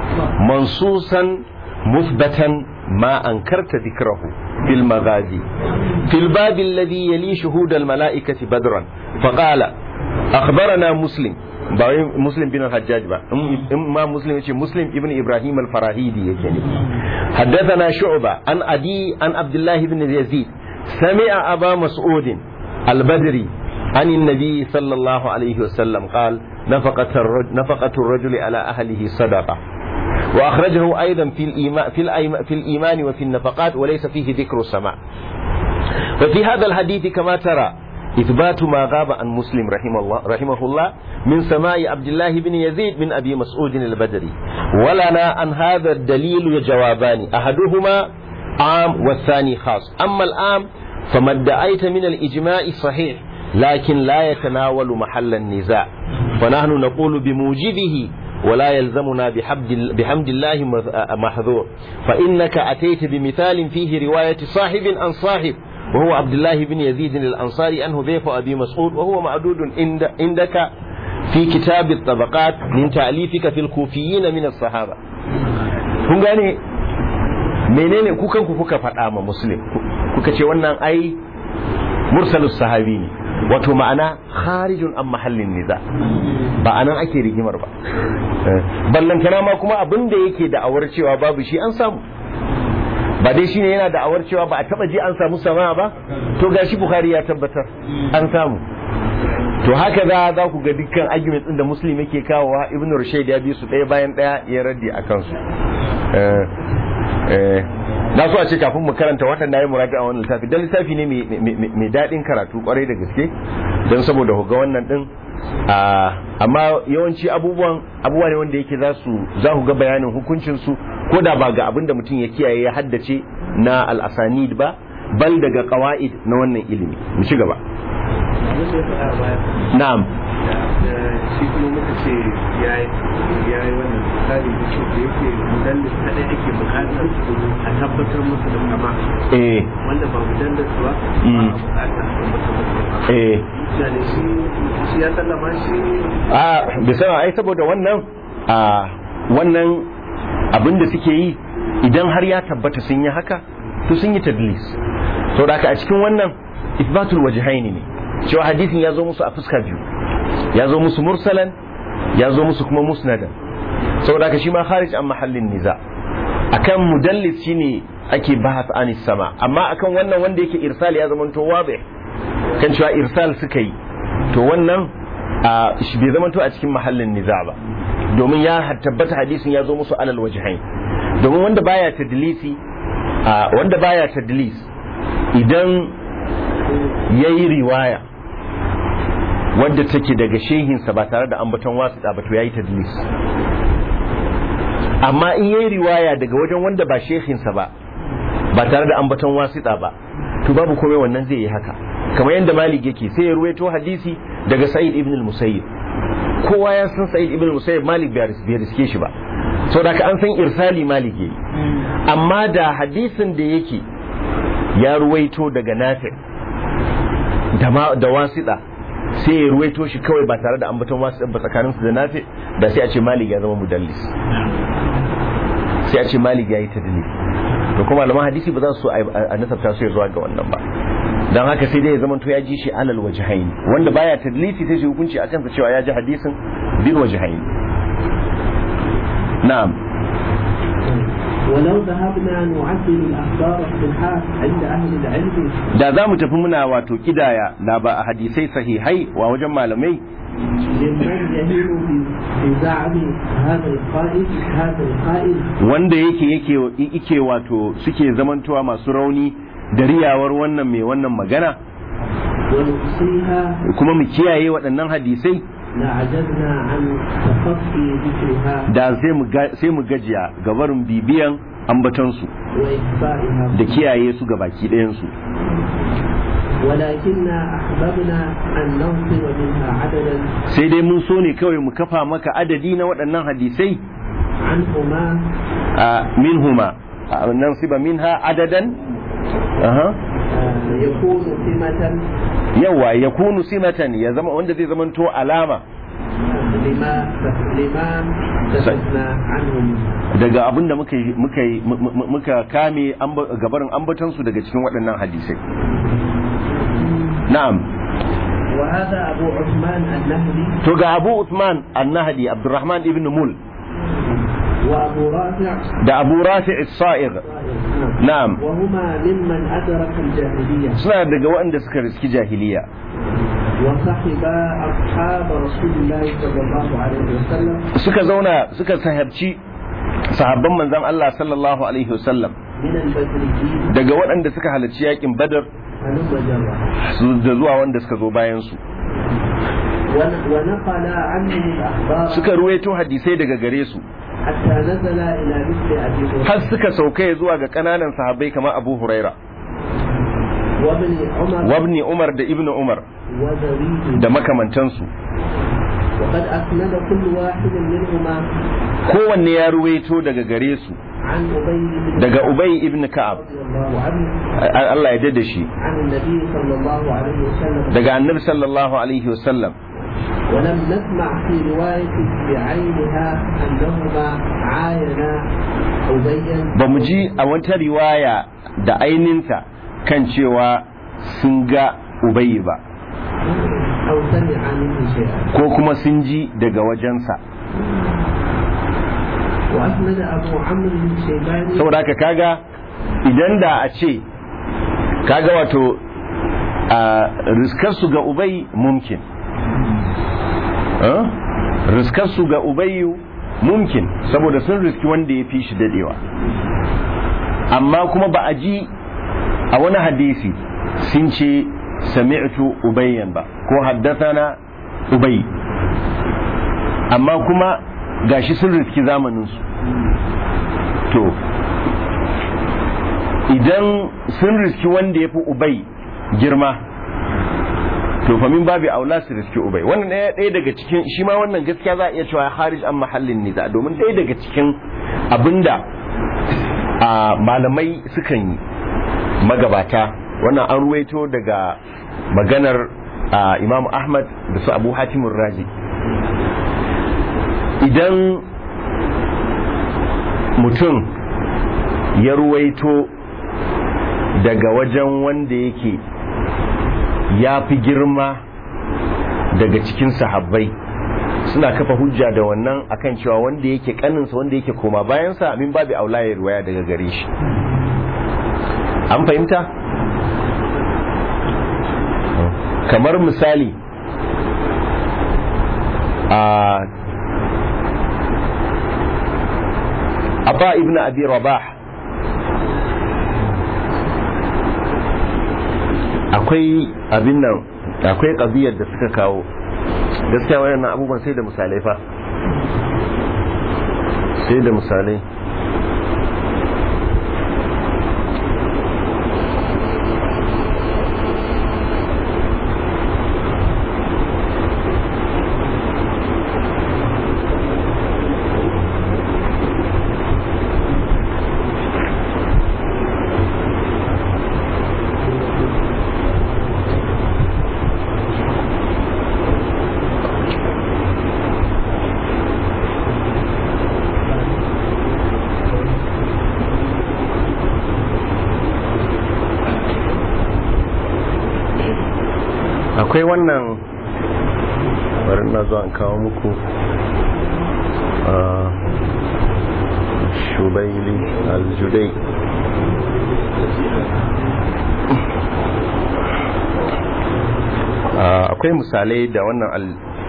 منصوصا مثبتا ما أنكرت ذكره في المغازي في الباب الذي يلي شهود الملائكة بدرا فقال أخبرنا مسلم مسلم بن الحجاج با ما مسلم يقول مسلم ابن إبراهيم الفراهيدي يعني حدثنا شعبة عن أدي عن عبد الله بن يزيد سمع أبا مسعود البدري عن النبي صلى الله عليه وسلم قال نفقة الرجل, نفقة الرجل على أهله صدقة وأخرجه أيضا في الإيمان, في, الأيمان في الإيمان وفي النفقات وليس فيه ذكر السماء وفي هذا الحديث كما ترى إثبات ما غاب عن مسلم رحمه الله, رحمه الله من سماء عبد الله بن يزيد من أبي مسعود البدري ولنا عن هذا الدليل جوابان أحدهما عام والثاني خاص أما العام فما ادعيت من الإجماع صحيح لكن لا يتناول محل النزاع ونحن نقول بموجبه ولا يلزمنا بحمد, بحمد الله محذور فإنك أتيت بمثال فيه رواية صاحب عن صاحب وهو عبد الله بن يزيد الأنصاري أنه ضيف أبي مسعود وهو معدود عندك في كتاب الطبقات من تأليفك في الكوفيين من الصحابة kun gane menene kukan ku kuka faɗa ma muslim kuka ce wannan ai mursalus sahabi ne wato ma'ana kharijun an mahallin niza ba anan ake rigimar ba ballantana ma kuma abin da yake da'awar cewa babu shi an samu ba dai shine yana da'awar cewa ba a taba ji an samu sama ba to gashi bukhari ya tabbatar an samu to haka za za ku ga dukkan arguments din da muslim yake kawowa ibnu rushayd ya bi su ɗaya bayan ɗaya ya raddi a kansu na so a ce kafin mu karanta waɗanda ya muraja a wannan littafi don littafi ne mai daɗin karatu kwarai da gaske don saboda ga wannan ɗin a amma yawanci abubuwan abubuwa ne wanda yake za su za ku ga bayanin hukuncin su ko da ba ga abin da mutum ya kiyaye ya haddace na al-asanid ba bal daga qawaid na wannan ilimi mu ci gaba abin da ya faɗa a baya na'am da shi kuma muka ce ya yi wannan tsari da ce da yake mudallis kadai ake bukatar a tabbatar musu da kama eh wanda ba mudallis ba ba Mm. a bukatar a tabbatar musu da kama eh yani shi shi ya sallama shi a bisa ai saboda wannan a wannan abin da suke yi idan har ya tabbata sun yi haka to sun yi tadlis so da haka a cikin wannan isbatul wajhaini ne cewa hadisin ya zo musu a fuska biyu ya zo musu mursalan ya zo musu kuma musnadan saboda haka shi ma kharij an mahallin niza akan mudallis shine ake bahas anis sama amma akan wannan wanda yake irsal ya zama to wadih kan cewa irsal suka yi to wannan a shi bai zama to a cikin mahallin niza ba domin ya tabbata hadisin ya zo musu alal wajhain domin wanda baya tadlisi a wanda baya tadlis idan yayi riwaya wadda take daga shehinsa ba tare da ambaton wasiƙa ba to yayi tadlis amma in yayi riwaya daga wajen wanda ba shehinsa ba ba tare da ambaton wasiƙa ba to babu komai wannan zai yi haka kamar yadda malik yake sai ya ruwaito hadisi daga sa'id ibn al-musayyib kowa ya san sa'id ibn al-musayyib malik bai ris- bai riske shi ba saboda ka an san irsali malik yayi amma da hadisin da yake ya ruwaito daga nafi da ma da wasiɗa sai ya ruwaito shi kawai ba tare da ambaton wasiɗa ba tsakaninsu da nafi da sai a ce malik ya zama mudallis sai a ce malik ya yi tadlis to kuma malaman hadisi ba za su so a a nasabta su ya zuwa ga wannan ba don haka sai dai ya zama to ya ji shi alal wajhain wanda baya tadlisi sai shi hukunci a kansa cewa ya ji hadisin bil wajhain na'am ولو ذهبنا نعدل الأخبار الصحاح عند أهل العلم da za mu tafi muna wato kidaya na ba a hadisai sahihai wa wajen malamai لمن يهين في- في زعم هذا القائل هذا القائل wanda yake yake yake wato suke zamantowa masu rauni da riyawar wannan mai wannan magana ونحصيها kuma mu kiyaye waɗannan hadisai لعجزنا عن تخطي ذكرها da sai mu ga- sai mu gajiya ga barin bibiyan ambatansu وإخفائها da kiyaye su ga baki ɗayansu ولكننا أحببنا أن ننصر منها عددا sai dai mun so ne kawai mu kafa maka adadi na waɗannan hadisai عنهما a minhuma a nan siba minha adadan aha آه، يكون سمة yawa ya kunu simatan ya zama wanda zai zamanto alama لما لما تحدثنا عنه منها daga abin da muka yi- muka yi- mu- mu- muka kame amba- gabarin ambatansu daga cikin waɗannan hadisai na'am وهذا أبو عثمان النهدي to ga abu Uthman annahdi abdurrahman ibn mul وأبو رافع da abu rafi sa'ir na'am وهما ممن أدرك الجاهلية suna daga waɗanda suka riski jahiliya وصحبا أصحاب رسول الله صلى الله عليه وسلم suka zauna suka sahabci sahabban manzon Allah sallallahu alaihi wasallam من البدريين daga waɗanda suka halarci yakin badar هلم جرا su- da zuwa wanda suka zo bayan su ون- ونقل عنهم الأخبار suka ruwaito hadisai daga gare su حتى نزل إلى مثل أبي هريرة har suka sauka zuwa ga kananan sahabbai kamar Abu Huraira وابن عمر wabni Umar da Ibn Umar وزويد da makamantansu وقد أسند كل واحد منهما kowanne ya ruwaito daga gare su عن أبي بن daga Ubay ibn Ka'ab رضي الله عنه A- Allah ya dade shi عن النبي صلى الله عليه وسلم daga Annabi sallallahu alaihi wasallam ولم نسمع في رواية بعينها أنهما عاينا أبيا ba mu ji a wata riwaya da aininta kan cewa sun ga Ubay ba أو سمع منه شيئا ko kuma sun ji daga wajensa وأسند أبو عمرو الشيباني saboda haka kaga idan da a ce kaga wato a riskarsu ga ubai mumkin Eh? riskarsu ga ubayu mumkin saboda sun riski wanda ya fi shi dadewa amma kuma ba a ji a wani hadisi sun ce sami'tu ubayyan ba ko haddathana ubay amma kuma gashi sun riski zamaninsu to idan sun riski wanda ya fi ubai girma to fa min babu aula su riski ubai wannan ɗaya ɗaya daga cikin shi ma wannan gaskiya za a iya cewa harij an mahallin niza domin ɗaya daga cikin abinda a malamai sukan yi magabata wannan an ruwaito daga maganar imam ahmad da su abu hatimun raji idan mutum ya ruwaito daga wajen wanda yake ya fi girma daga cikin sahabbai suna kafa hujja da wannan akan cewa wanda yake kaninsa wanda yake koma bayansa min babu aula ya ruwaya daga gare shi an fahimta kamar misali a Aba ibn Abi Rabah akwai abin nan akwai ƙabiyar da suka kawo gaskiya wayannan abubuwan sai da misalai fa sai da misalai akwai wannan bari na zuwa kawo muku a shubaili aljudai akwai misalai da wannan al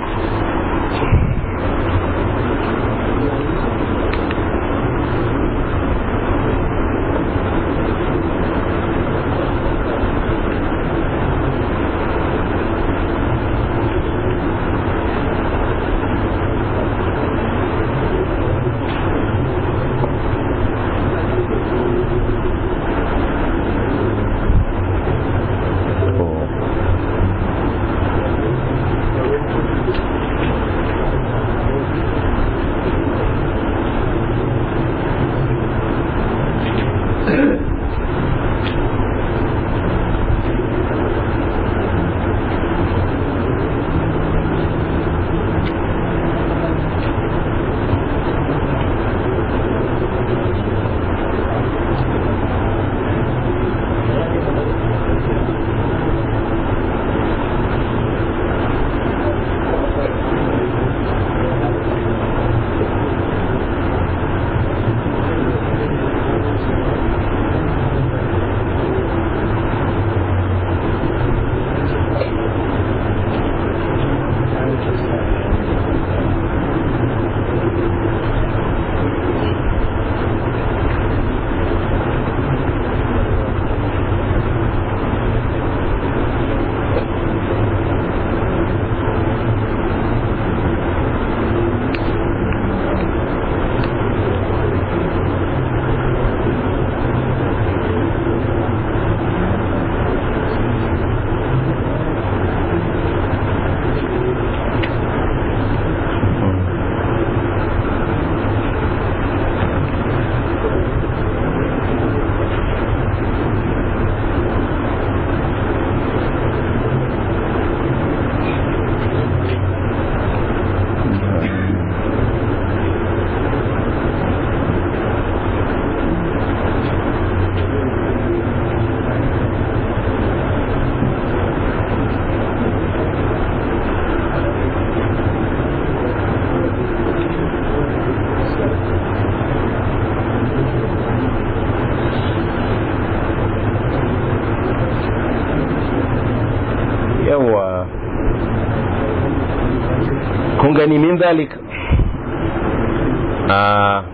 yawa kun gani min zalik a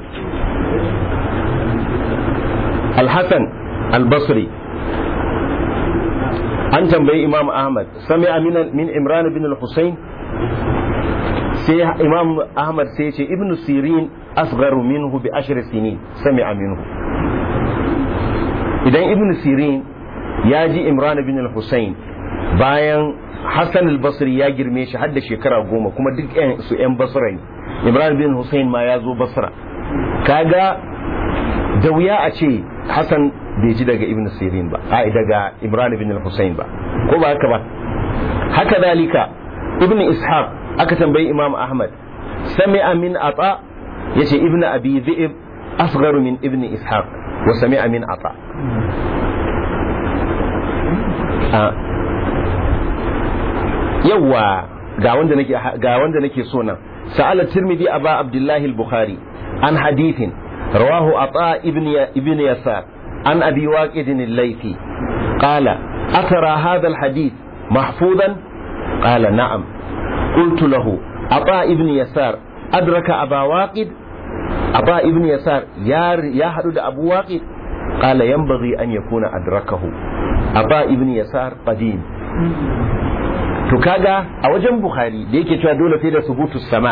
alhassan albasri an tambayi imam ahmad sami min imran bin al-husayn sai imam ahmad sai ya ce ibnu sirin asgharu minhu bi ashri sinin sami'a minhu idan ibnu sirin ya ji imran bin al-husayn bayan hassan al-basri ya girme shi har da shekara goma kuma duk su 'yan basra ne imran bin husayn ma ya zo basra kaga da wuya a ce hassan bai ji daga ibn sirin ba a daga imran bin husayn ba ko ba haka ba haka dalika ibn ishaq aka tambayi imam ahmad sami'a min ata yace ibn abi dhi'b asgharu min ibn ishaq wa sami'a min ata yawa ga wanda nake ga wanda nake so nan sa'ala tirmidhi aba abdullahi al-bukhari an hadithin rawahu ata ibn ibn yasar an abi waqid al-laythi qala atara hadha al-hadith mahfuzan qala na'am قلت له عطاء ابن يسار أدرك أبا واقد عطاء ابن يسار يا يا حدود أبو واقد قال ينبغي أن يكون أدركه عطاء ابن يسار قديم to kaga a wajen bukhari da yake cewa dole sai da subutu sama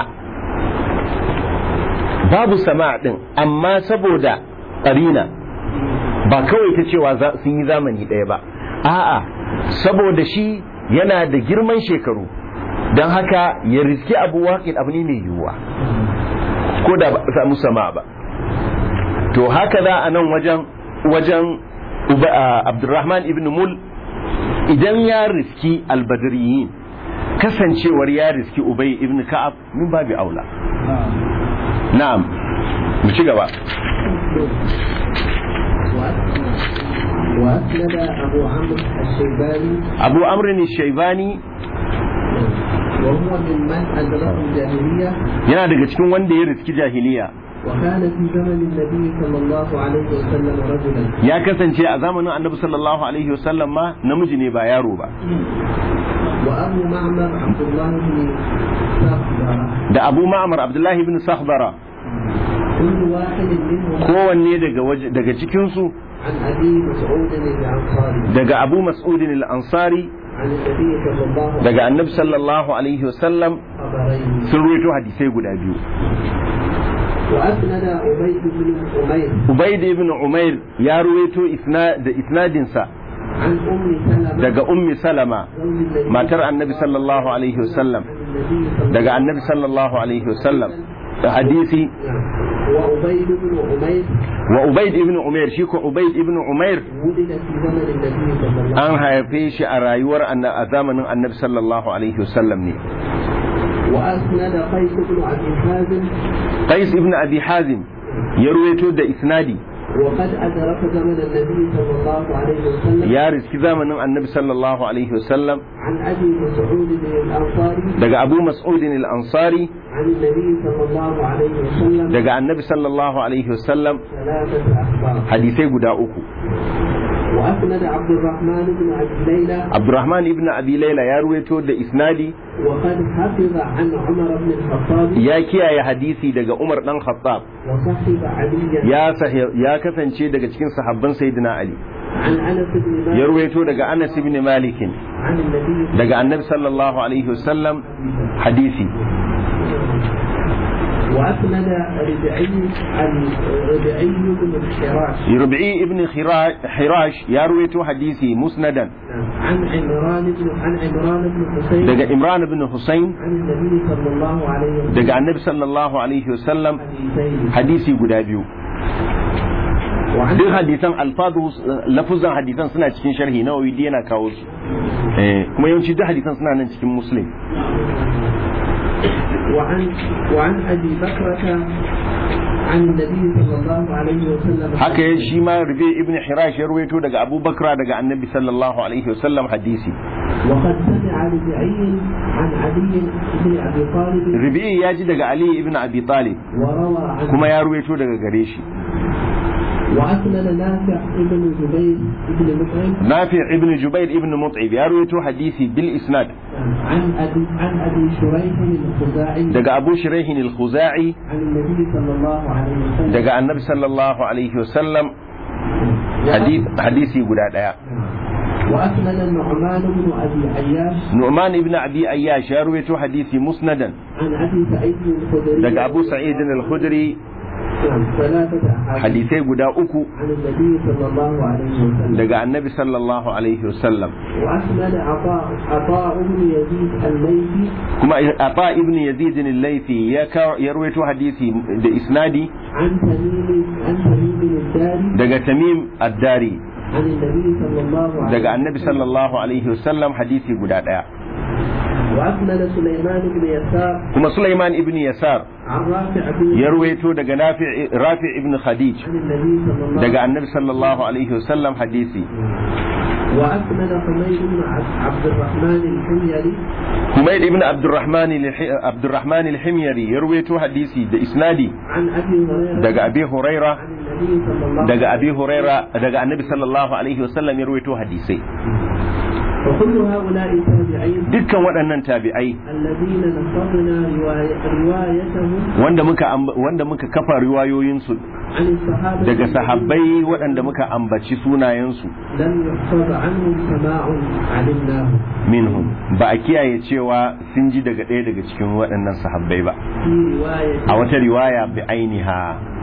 babu sama din amma saboda ƙarina ba kawai ta cewa sun yi zamani ɗaya ba a'a saboda shi yana da girman shekaru don haka ya riski abu waƙin abu ne mai yiwuwa ko da ba samu sama ba to haka za a nan wajen wajen abdurrahman ibn mul idan ya riski albadriyin kasancewar ya riski ubay ibn ka'ab min babi aula na'am mu ci gaba وأسند أبو عمرو الشيباني abu amrin shaibani وهو ممن أدركه الجاهلية yana daga cikin wanda ya riski jahiliya وكان في زمن النبي صلى الله عليه وسلم رجلا ya kasance a zamanin annabi sallallahu alaihi wasallam ma namiji ne ba yaro ba وأبو معمر عبد الله بن صخبرة da abu ma'amar abdullahi ibn sahbara كل واحد منهم kowanne daga waje daga cikinsu عن أبي مسعود الأنصاري daga abu mas'udin al-ansari عن النبي صلى الله عليه daga annabi sallallahu alaihi wasallam خبرين sun ruwaito hadisai guda biyu وأسند عبيد بن عمير ubaid ibn umair ya ruwaito isna da isnadinsa عن أم سلمة daga ummi salama زوج النبي matar annabi sallallahu alaihi wasallam عن النبي صلى daga annabi sallallahu alaihi wasallam da hadisi نعم. وعبيد بن عمير wa ubaid ibn umair shi ko ubaid ibn umair ولد في زمن النبي صلى الله عليه an haife shi a rayuwar anna- a zamanin annabi sallallahu alaihi wasallam ne وسلم وأسند قيس بن أبي حازم qais ibn abi hazim ya ruwaito da isnadi وقد أدرك زمن النبي صلى الله عليه وسلم ya riski zamanin annabi sallallahu alaihi wasallam عن أبي مسعود الأنصاري daga abu mas'udin al-ansari عن النبي صلى الله عليه وسلم daga annabi sallallahu alaihi wasallam ثلاثة أخبار hadisai guda uku وأسند عبد الرحمن بن أبي ليلى abdurrahman ibn abi laila ya ruwaito da isnadi وقد حفظ عن عمر بن الخطاب ya kiyaye hadisi daga umar dan khattab وصحب عليا ya sahi- ya kasance daga cikin sahabban sayyidina ali عن أنس بن ya مالك ruwaito daga anas ibn malik عن النبي daga annabi sallallahu alaihi wasallam hadisi وأسند ربعي عن ربعي بن الحراش ربعي ابن خرا- حراش يا رويتو حديثي مسندا عن عمران بن عن عمران بن حسين daga imran ibn husayn عن النبي صلى الله عليه وسلم daga annabi sallallahu alaihi wasallam حديثين hadisi guda biyu وعن duk hadisan alfadu lafuzan hadisan suna cikin sharhi nawawi dai yana kawo su eh kuma yawanci duk hadisan suna nan cikin muslim وعن وعن ابي بكرة عن النبي صلى الله عليه وسلم haka ya shi ma rubi ibn hirash ya ruwaito daga abubakar daga annabi sallallahu alaihi wasallam hadisi وقد سمع ربعي عن علي بن ابي طالب rubi ya ji daga ali ibn abi talib وروى عنه kuma ya ruwaito daga gare shi واسند نافع بن جبير بن مطعم nafi ibn jubair ibn mut'ib ya ruwaito hadisi bil isnad عن ابي عن ابي شريح الخزاعي daga abu shiraihin al-khuzai عن النبي صلى الله عليه وسلم daga annabi sallallahu alaihi wasallam hadith- hadisi guda daya وأسند النعمان بن أبي عياش nu'man ibn abi ayyash ya ruwaito hadisi musnadan عن أبي سعيد الخدري daga abu sa'id al-khudri نعم، ثلاثة أحاديث hadisai guda uku عن النبي صلى الله عليه وسلم daga annabi sallallahu alaihi wasallam وأسند عطاء عطاء بن يزيد الليثي kuma ata ibn yazid al-laythi ya ka- ya ruwaito hadisi da isnadi عن تميم عن تميم الداري daga tamim ad-dari عن النبي صلى الله عليه daga annabi sallallahu alaihi wasallam hadisi guda daya وأسند سليمان بن يسار kuma sulaiman ibn yasar عن رافع بن ya ruwaito daga nafi rafi ibn khadij عن النبي صلى الله daga annabi sallallahu alaihi wasallam hadisi وأسند حميد بن عبد عبد الرحمن الحميري Humayd ibn Abdurrahman al- Abdurrahman al-Himyari ya ruwaito hadisi da isnadi عن أبي هريرة daga Abi Huraira عن النبي صلى الله عليه daga Abi Huraira daga Annabi sallallahu alaihi wasallam ya ruwaito hadisai وكل هؤلاء التابعين dukkan waɗannan tabi'ai الذين نصرنا رواية روايتهم wanda muka amb- wanda muka kafa riwayoyinsu عن الصحابة daga sahabbai waɗanda muka ambaci sunayensu لم يحفظ عنهم سماع علمناه minhum ba a kiyaye cewa sun ji daga ɗaya daga cikin waɗannan sahabbai ba في رواية a wata riwaya bi ainiha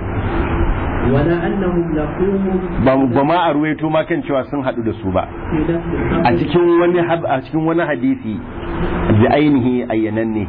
ولا أنهم لقوهم ba ba ma a ruwaito ma kan cewa sun haɗu da su ba في نفس a الخبر cikin wani hab- a cikin wani hadisi bi ainihi ayyananne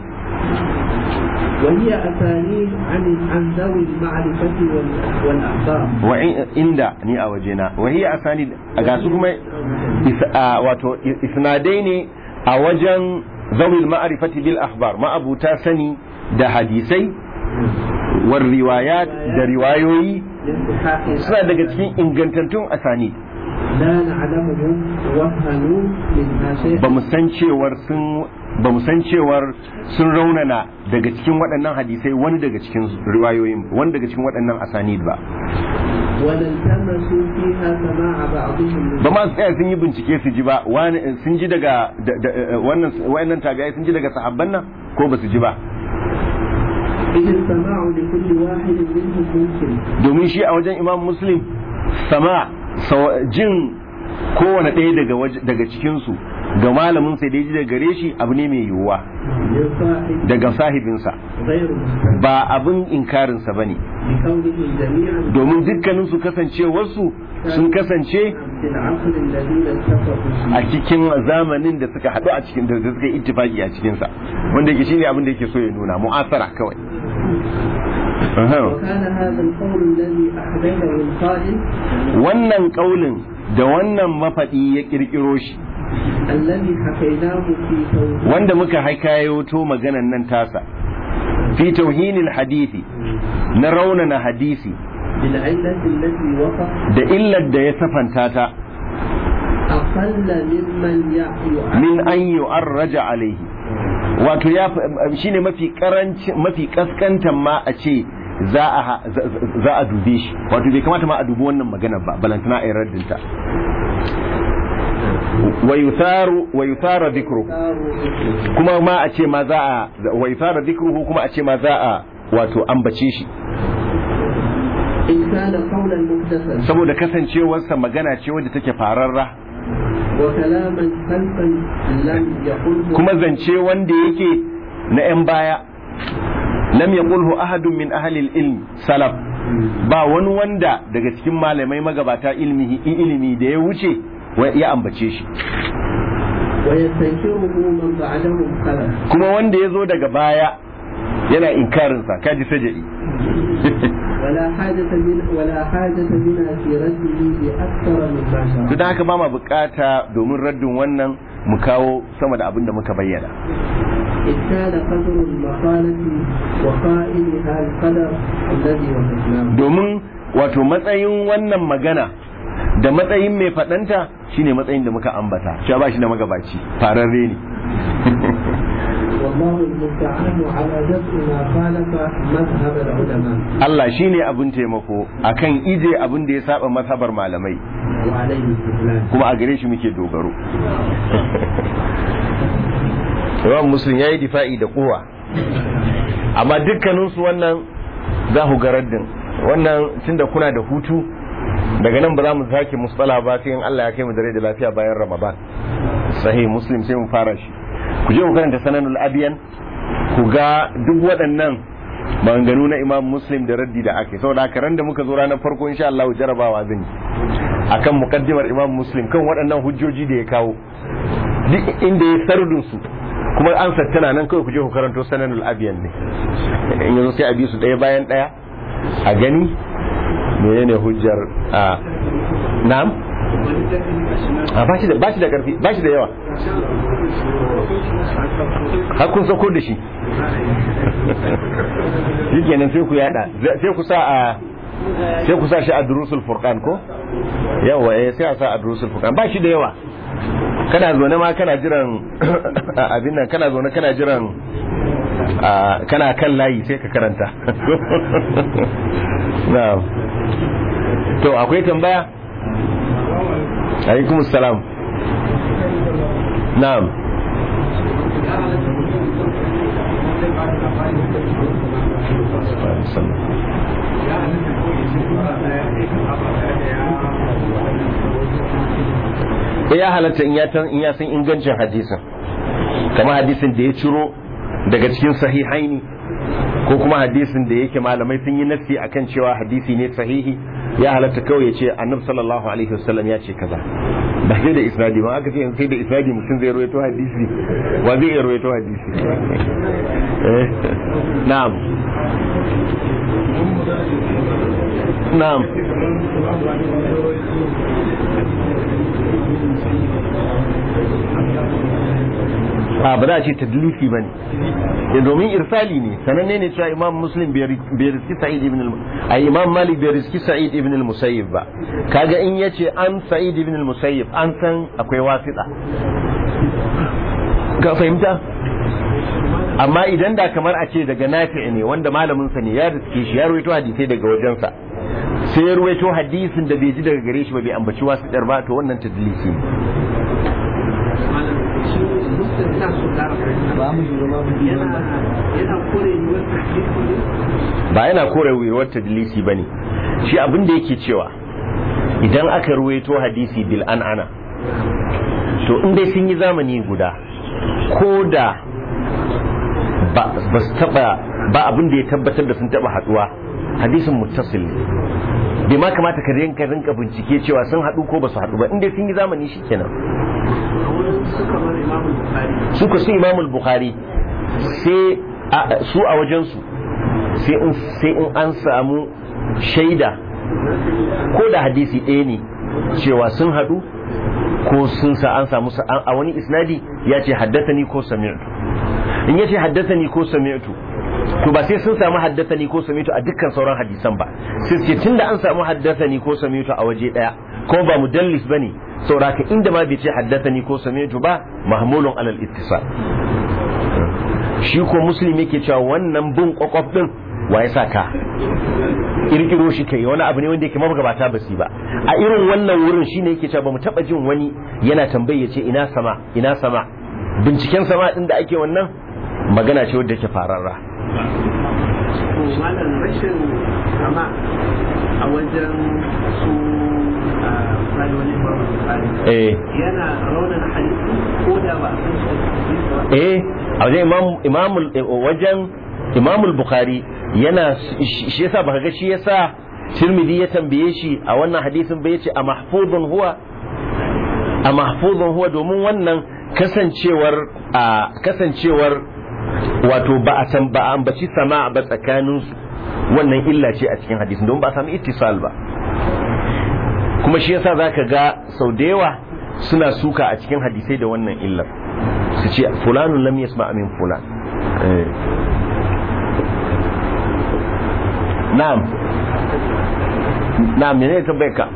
وهي أسانيد عن عن ذوي المعرفة وال- والأخبار wa in- inda ni a wajena wa hiya asani ga su kuma is- a, wato i- isnadai ne a wajen zawil ma'rifati bil akhbar ma'abuta sani da hadisai war riwayat da riwayoyi لانتحاء suna daga cikin ingantattun asani لا نعلمهم وهنوا منها شيئا ba mu san cewar sun ba mu san cewar sun raunana daga cikin waɗannan hadisai wani daga cikin riwayoyin wani daga cikin waɗannan asanid ba ولا التمسوا فيها سماع بعضهم من ba ma su tsaya sun yi bincike su ji ba wani sun ji daga da- da- eh, wannan wayannan tabi'ai sun ji daga sahabban nan ko ba su ji ba إذ السماع لكل واحد منهم ممكن domin shi a wajen imam muslim sama saw- jin kowane ɗaya daga waje- daga cikinsu ga malamin sai da ya ji daga gare shi abu ne mai yiwuwa من صاحب daga sahibinsa غير مستمع ba abin inkarinsa ba ne بكونه جميعا domin dukkaninsu kasancewarsu sun kasance في العصر الذين اتفقوا a فيه cikin zamanin da suka haɗu a cikin da suka yi ittifaki a cikinsa wanda yake shine abin da yake so ya nuna mu'asara kawai Aha. وكان هذا القول الذي أحدثه القائل wannan kaulin da wannan mafaɗi ya ƙirƙiro shi الذي حكيناه في توحيد wanda muka haikayoto maganan nan tasa fi tauhinil hadisi na raunana hadisi بالعلة التي وصف da illar da ya safanta ta أقل ممن يعي min an yu'arraja alaihi wato ya shine mafi karanci mafi kaskantan ma a ce za a za a dube shi wato bai kamata ma a dubi wannan maganar ba balantana a yi raddinta wa yutharu wa yuthara dhikru kuma ma a ce ma za a wa yuthara dhikruhu kuma a ce ma za a wato ambace shi إن كان قولا محدثا saboda kasancewarsa magana ce wadda take fararra وكلاما خلقا لم يقله kuma zance wanda yake na 'yan baya lam yaqulhu ahadun min ahli ilm salaf ba wani wanda daga cikin malamai magabata ilmi ilimi da ya wuce wa- ya ambace shi ويستنكره من بعدهم خلف kuma wanda ya zo daga baya yana inkarinsa kaji saja'i ولا حاجة من ولا حاجة بنا في رده بأكثر من ما to شرع dan haka ba ma bukata domin raddin wannan mu kawo sama da abin da muka bayyana إذ كان قدر المقالة وقائلها القدر الذي وصفناه domin wato matsayin wannan magana da matsayin mai faɗanta shine matsayin da muka ambata cewa ba shi da magabaci fararre ne والله المستعان على دفع ما خالف مذهب العلماء Allah shine abin taimako akan ije abin da ya saba mazhabar malamai وعليه الاستدلال kuma a gare shi muke dogaro Imam Muslim yayi difa'i da kowa amma dukkaninsu wannan za ku ga raddin wannan tunda kuna da hutu daga nan ba za mu sake musala ba sai in Allah ya kai mu dare da lafiya bayan Ramadan sahih muslim sai mu fara shi ku je ku karanta sananul abiyan ku ga duk waɗannan maganganu na imam muslim da raddi da ake saboda haka ran da muka zo ranar farko insha Allah jarabawa zan yi akan mukaddimar imam muslim kan waɗannan hujjoji da ya kawo duk inda ya sardun su kuma an tana nan kawai ku je ku karanto sananul abiyan ne in yanzu sai a bi su ɗaya bayan ɗaya a gani menene hujjar a na'am a ba shi da ba shi da karfi ba shi da yawa har kun sako da shi shi kenan sai ku yada sai ku sa a sai ku sa shi a durusul furqan ko yawa eh sai a sa a durusul furqan ba shi da yawa kana zaune ma kana jiran abin nan kana zaune kana jiran kana kan layi sai ka karanta na'am to akwai tambaya alaikum salam na'am ya halatta in ya san ingancin hadisin kama hadisin da ya ciro daga cikin sahihaini ko kuma hadisin da yake malamai sun yi nassi akan cewa hadisi ne sahihi ya halatta kawai ya ce annabi sallallahu alaihi wasallam ya ce kaza ba sai da isnadi ba aka ce sai da isnadi mutum zai rawaito hadisi wa zai iya rawaito hadisi na'am na'am a ba za a ce tadlisi ba ne domin irsali ne sananne ne cewa imam muslim bai riski sa'id ibn al imam malik bai riski sa'id ibn al-musayyib ba kaga in yace an sa'id ibn al-musayyib an san akwai wasita ka fahimta amma idan da kamar a ce daga nafi ne wanda malamin sa ne ya riske shi ya ruwaito hadisai daga wajensa sai ya ruwaito hadisin da bai ji daga gare shi ba bai ambaci wasitar ba to wannan tadlisi ne ba yana kore yiwuwar tadlisi ba ne shi abin da yake cewa idan aka ruwaito hadisi bil an ana to in dai sun yi zamani guda ko da ba su taba ba abin da ya tabbatar da sun taba haduwa hadisin muttasil ne bai ma kamata ka rinka rinka bincike cewa sun haɗu ko ba su haɗu ba in dai sun yi zamani shikenan suka su imamul bukhari sai su a wajensu sai in an samu shaida ko da hadisi ɗaya ne cewa sun haɗu ko sun sa an samu a wani isnadi ya ce haddathani ko sami'tu in ya ce haddathani ko sami'tu to ba sai sun samu haddathani ko sami'tu a dukkan sauran hadisan ba sai ce tunda an samu haddathani ko sami'tu a waje ɗaya ko ba mudallis bane sauraka inda ma bai ce haddathani ko sami'tu ba mahmulun alal ittisal shi ko muslim yake cewa wannan bin kwakwaf din wa ya saka kirkiro shi kai wani abu ne wanda yake mabgabata basi ba a irin wannan wurin shine yake cewa bamu taba jin wani yana tambaye ya ce ina sama ina sama binciken sama din da ake wannan magana ce wadda yake fararra malam rashin sama a wajen su eh yana raunin hadisi ko da ba a eh a wajen imam wajen imamul bukhari yana shi yasa baka ga shi yasa tirmidhi ya tambaye shi a wannan hadisin bai ce a mahfuzun huwa a mahfuzun huwa domin wannan kasancewar a kasancewar wato ba a san ba a ambaci sama ba tsakanin su wannan illa ce a cikin hadisin don ba a samu ittisal ba kuma shi yasa zaka ga sau da yawa suna suka a cikin hadisai da wannan illar su ce fulanun lam yasma min fulan na'am na'am ne ta ka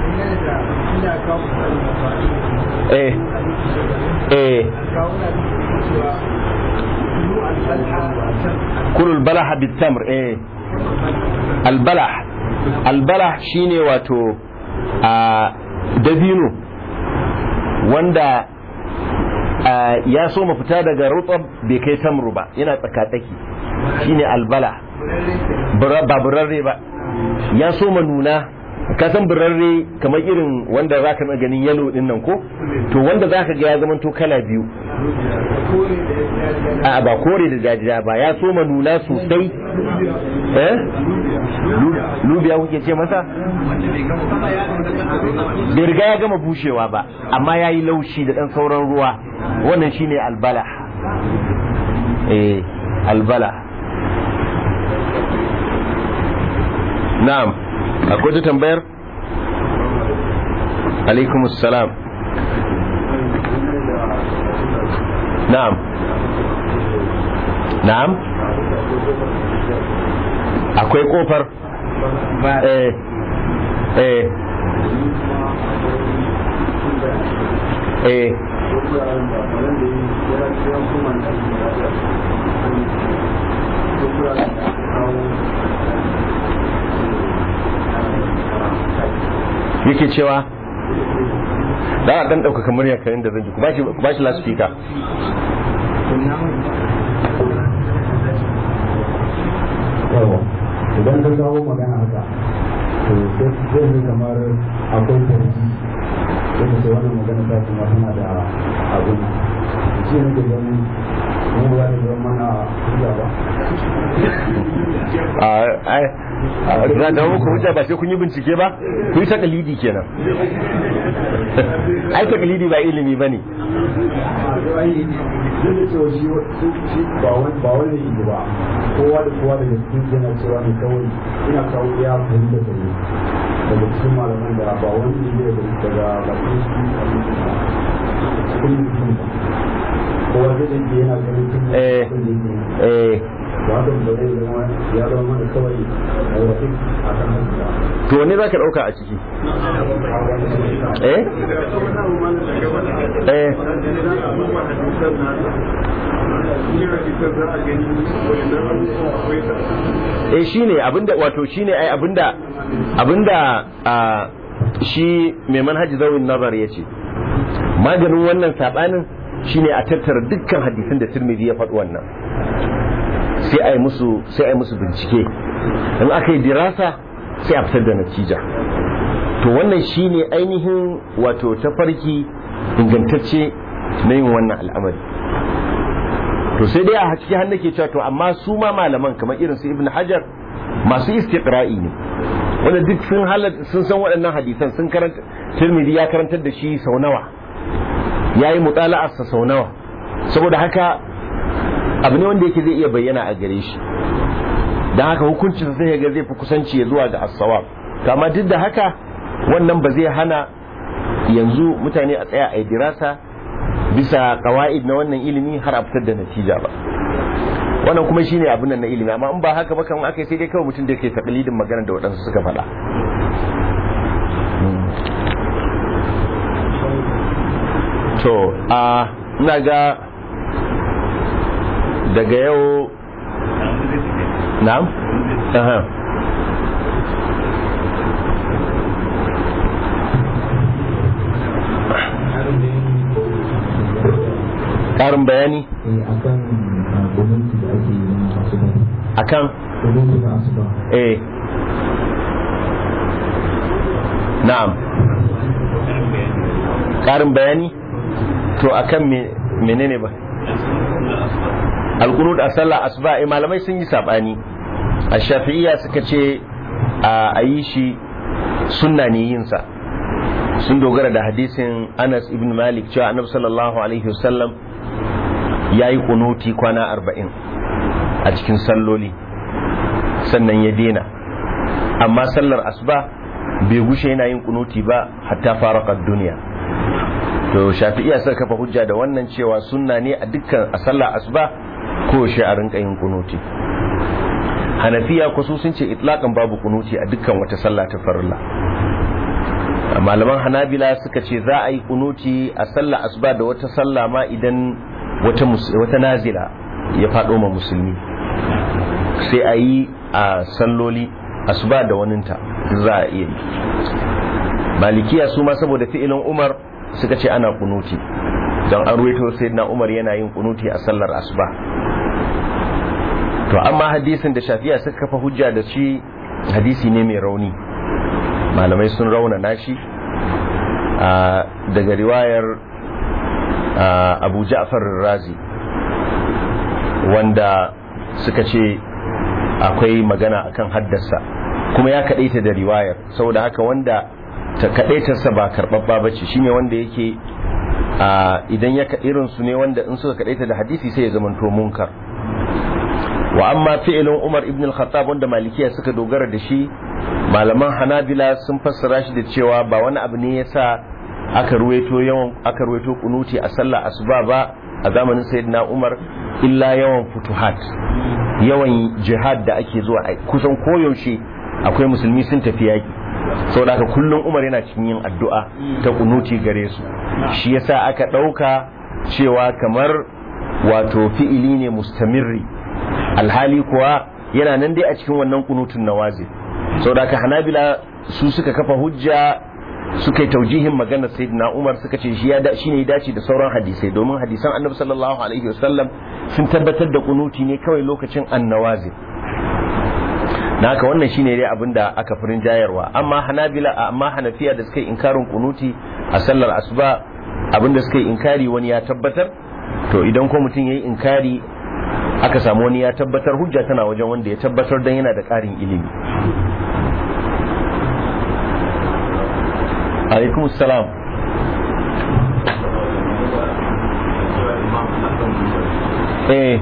eh eh kulul balaha bitamr eh albalah albalah shine wato a dabino wanda ya so fita daga rutsab bai kai tamru ba yana tsakatsaki shine albala ba burarre ba ya so nuna ka san birarre kamar irin wanda za ka ganin yalo din nan ko to wanda za ka ga ya zama to kala biyu a ba kore da jajiya ba ya soma nuna sosai eh lubiya kuke ce masa bai riga ya gama bushewa ba amma ya yi laushi da ɗan sauran ruwa wannan shine albala eh albala na'am akwai ta tambayar alaikum salam na'am na'am akwai kofar eh eh eh yake cewa da a dan ɗaukaka murya karin da zan ji ku ba shi laspika idan ka kawo magana haka to zai yi kamar akwai tarji yadda ce wannan magana ta kuma tana da abin shi ne ke ganin mu ba da zama mana hujja ba a za da muku hujja ba sai kun yi bincike ba ku yi takalidi kenan ai takalidi ba ilimi ba ne zai da cewa shi ba wani yi ba kowa da kowa daga cikin yana cewa ne kawai ina kawo ya fahimta da ne daga cikin malaman da ba wani ne daga bakin su cikin mutum ba kowa zai da yana ganin cikin eh eh ba haka ba zai zama ya zama mana kawai a wasu a kan haka to ne za ka ɗauka a ciki eh eh eh shine abinda wato shine ai abinda abinda a shi mai manhaji zawin nazar ya ce maganin wannan sabanin shine a tattara dukkan hadisin da Tirmidhi ya faɗi wannan sai ai musu sai ai musu bincike in aka yi dirasa sai a fitar da natija to wannan shine ainihin wato tafarki ingantacce na yin wannan al'amari to sai dai a ciki har nake cewa to amma su ma malaman kamar irin su ibn hajar masu istiqra'i ne wanda duk sun halar sun san waɗannan hadisan sun karanta tirmidhi ya karantar da shi sau nawa yayi mutala'ar sa sau nawa saboda haka abu ne wanda yake zai iya bayyana a gare shi dan haka hukuncin sai ga zai fi kusanci zuwa ga as-sawab to amma duk da haka wannan ba zai hana yanzu mutane a tsaya a dirasa bisa kawa'id na wannan ilimi har a fitar da natija ba wannan kuma shine abin nan na ilimi amma in ba haka ba kan aka sai dai kawai mutum da yake taklidin magana da waɗansu suka faɗa to a ina ga daga yau na'am aha ƙarin bayani akan gwamnati da ake yi na asuba akan gwamnati na asuba eh na'am ƙarin bayani to akan me- menene ba alkunut a sallah asuba eh malamai sun yi sabani a shafi'iyya suka ce a yi shi sunna ne yin sa sun dogara da hadisin Anas ibn Malik cewa Annabi sallallahu alaihi wasallam yayi kunuti kwana arba'in a cikin salloli sannan ya dena amma sallar asuba bai gushe yana yin kunuti ba hatta faraqat duniya to shafi'iya suka kafa hujja da wannan cewa sunna ne a dukkan a sallar asuba ko shi a rinka yin kunuti hanafiya ko su sun ce itlaqan babu kunuti a dukkan wata sallah ta farilla malaman hanabila suka ce za a yi kunuti a sallah asuba da wata sallah ma idan wata mus- wata nazila ya faɗo ma musulmi sai a yi a salloli asuba da waninta za a iya yi malikiya su ma saboda fi'ilin umar suka ce ana kunuti don an ruwaito sayyidina umar yana yin kunuti a sallar asuba to amma hadisin da shafiya suka kafa hujja da shi hadisi ne mai rauni malamai sun raunana shi a daga riwayar a, abu ja'far razi wanda suka ce akwai magana akan haddasa kuma ya kaɗaita da riwayar saboda haka wanda ta kaɗaitarsa ba karɓaɓɓa ba ce shine wanda yake a, idan ya irin su ne wanda in suka kaɗaita da hadisi sai ya zamanto munkar wa amma fi'ilin Umar ibn al-Khattab wanda malikiya suka dogara da shi malaman Hanabila sun fassara shi da cewa ba wani abu ne yasa aka ruwaito yawan aka ruwaito kunuti a sallah asuba ba a zamanin sayyidina Umar illa yawan futuhat yawan jihad da ake zuwa a kusan koyaushe akwai musulmi sun tafi yaki saboda haka kullum Umar yana cikin yin addu'a ta kunuti gare su shi yasa aka dauka cewa kamar wato fi'ili ne mustamirri alhali kuwa yana nan dai a cikin wannan kunutun nawazi saboda haka hanabila su suka kafa hujja suka yi taujihin maganar sayyidina umar suka ce shi ya shi ne dace da sauran hadisai domin hadisan annabi sallallahu alaihi wasallam sun tabbatar da kunuti ne kawai lokacin annawazi na haka wannan shine dai abin da aka furin jayarwa amma hanabila amma hanafiya da suka yi inkarin kunuti a sallar asuba abin da suka yi inkari wani ya tabbatar to idan ko mutum ya yi inkari aka samu wani ya tabbatar hujja tana wajen wanda ya tabbatar don yana da ƙarin ilimi alaikum salam eh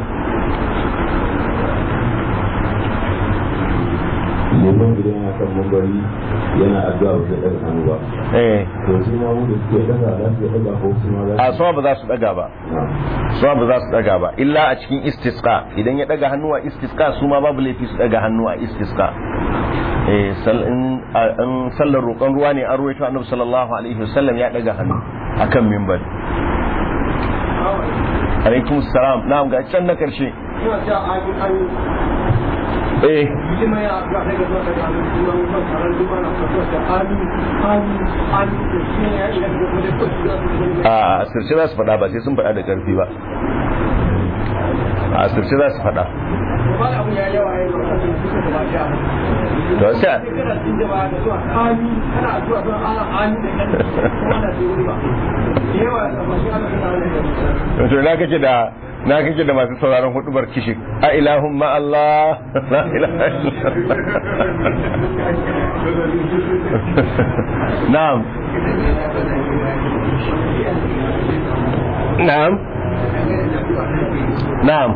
neman idan yana kan mambari yana addu'a ba zai daga hannu ba eh to su ma mu da suke daga za su daga ko su ma za a sama ba za su daga ba su ba za su daga ba illa a cikin istisqa idan ya daga hannu a istisqa su ma babu laifi su daga hannu a istisqa eh sal in in sallar roƙon ruwa ne an ruwaito annabi sallallahu alaihi wasallam ya daga hannu akan minbar alaikum salam na'am ga can na karshe eh a asirce za su faɗa ba sai sun faɗa da ƙarfi ba a asirce za su faɗa to sai to na kake da na kake da masu sauraron hudubar kishi a ilahun ma Allah la ilaha na'am na'am na'am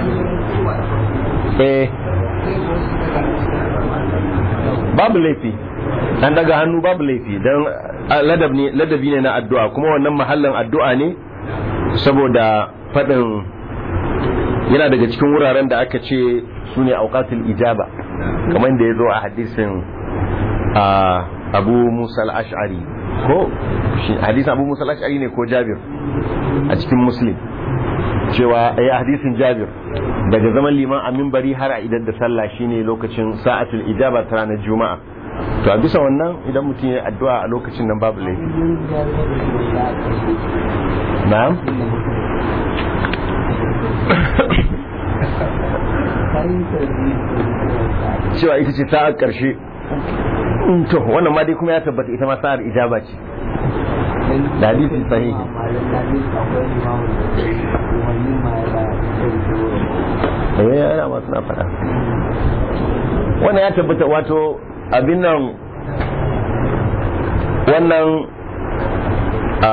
eh babu laifi an daga hannu babu laifi don ladabi ne na addu'a kuma wannan mahallin addu'a ne saboda faɗin yana daga cikin wuraren da aka ce su ne auƙatul ijaba kamar da ya zo a hadisin abu musa al-ash'ari ko hadisin abu musa al-ash'ari ne ko jabir a cikin muslim cewa ya hadisin jabir daga zaman liman a mimbari har a idan da sallah shine lokacin sa'atul ijaba ta ranar juma'a to a bisa wannan idan mutum ya addu'a a lokacin nan babu laifi na'am cewa ita ce sa'ar karshe to wannan ma dai kuma ya tabbata ita ma sa'ar ijaba ce da hadisi sahihi eh ana ma suna faɗa wannan ya tabbata wato abin nan wannan a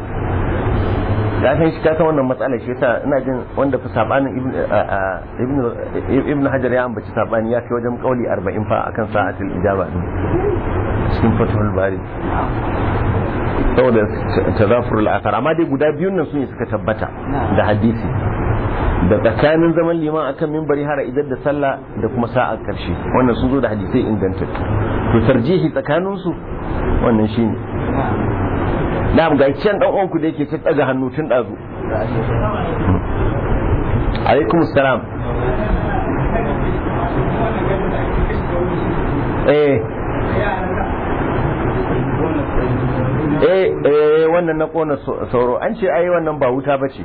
ya san shi kasan wannan matsalar shi yasa ina jin wanda fi sabanin ibn ibn hajar ya ambaci sabani ya kai wajen kauli 40 fa akan sa'atul ijaba din cikin fathul bari saboda tazafurul athar amma dai guda biyun nan sune suka tabbata da hadisi da tsakanin zaman liman akan mimbari har idan da sallah da kuma sa'a karshe wannan sun zo da hadisai ingantattu to tarjihi tsakanin su wannan shine na'am ga can dan uwanku da yake ta daga hannu tun dazu alaikum salam eh eh eh wannan na kona sauro an ce ai wannan ba wuta bace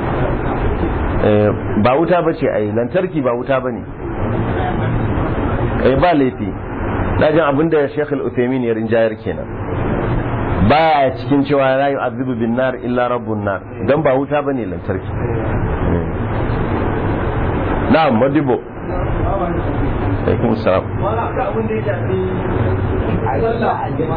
ba wuta bace ai lantarki ba wuta bane eh ba laifi dajin abinda Sheikh Al-Uthaymeen ya rinjayar kenan ba a cikin cewa la yu'adhibu bin nar illa rabbun nar dan ba wuta bane lantarki na'am madibo alaikum salam wala ka abin da ya shafi sallah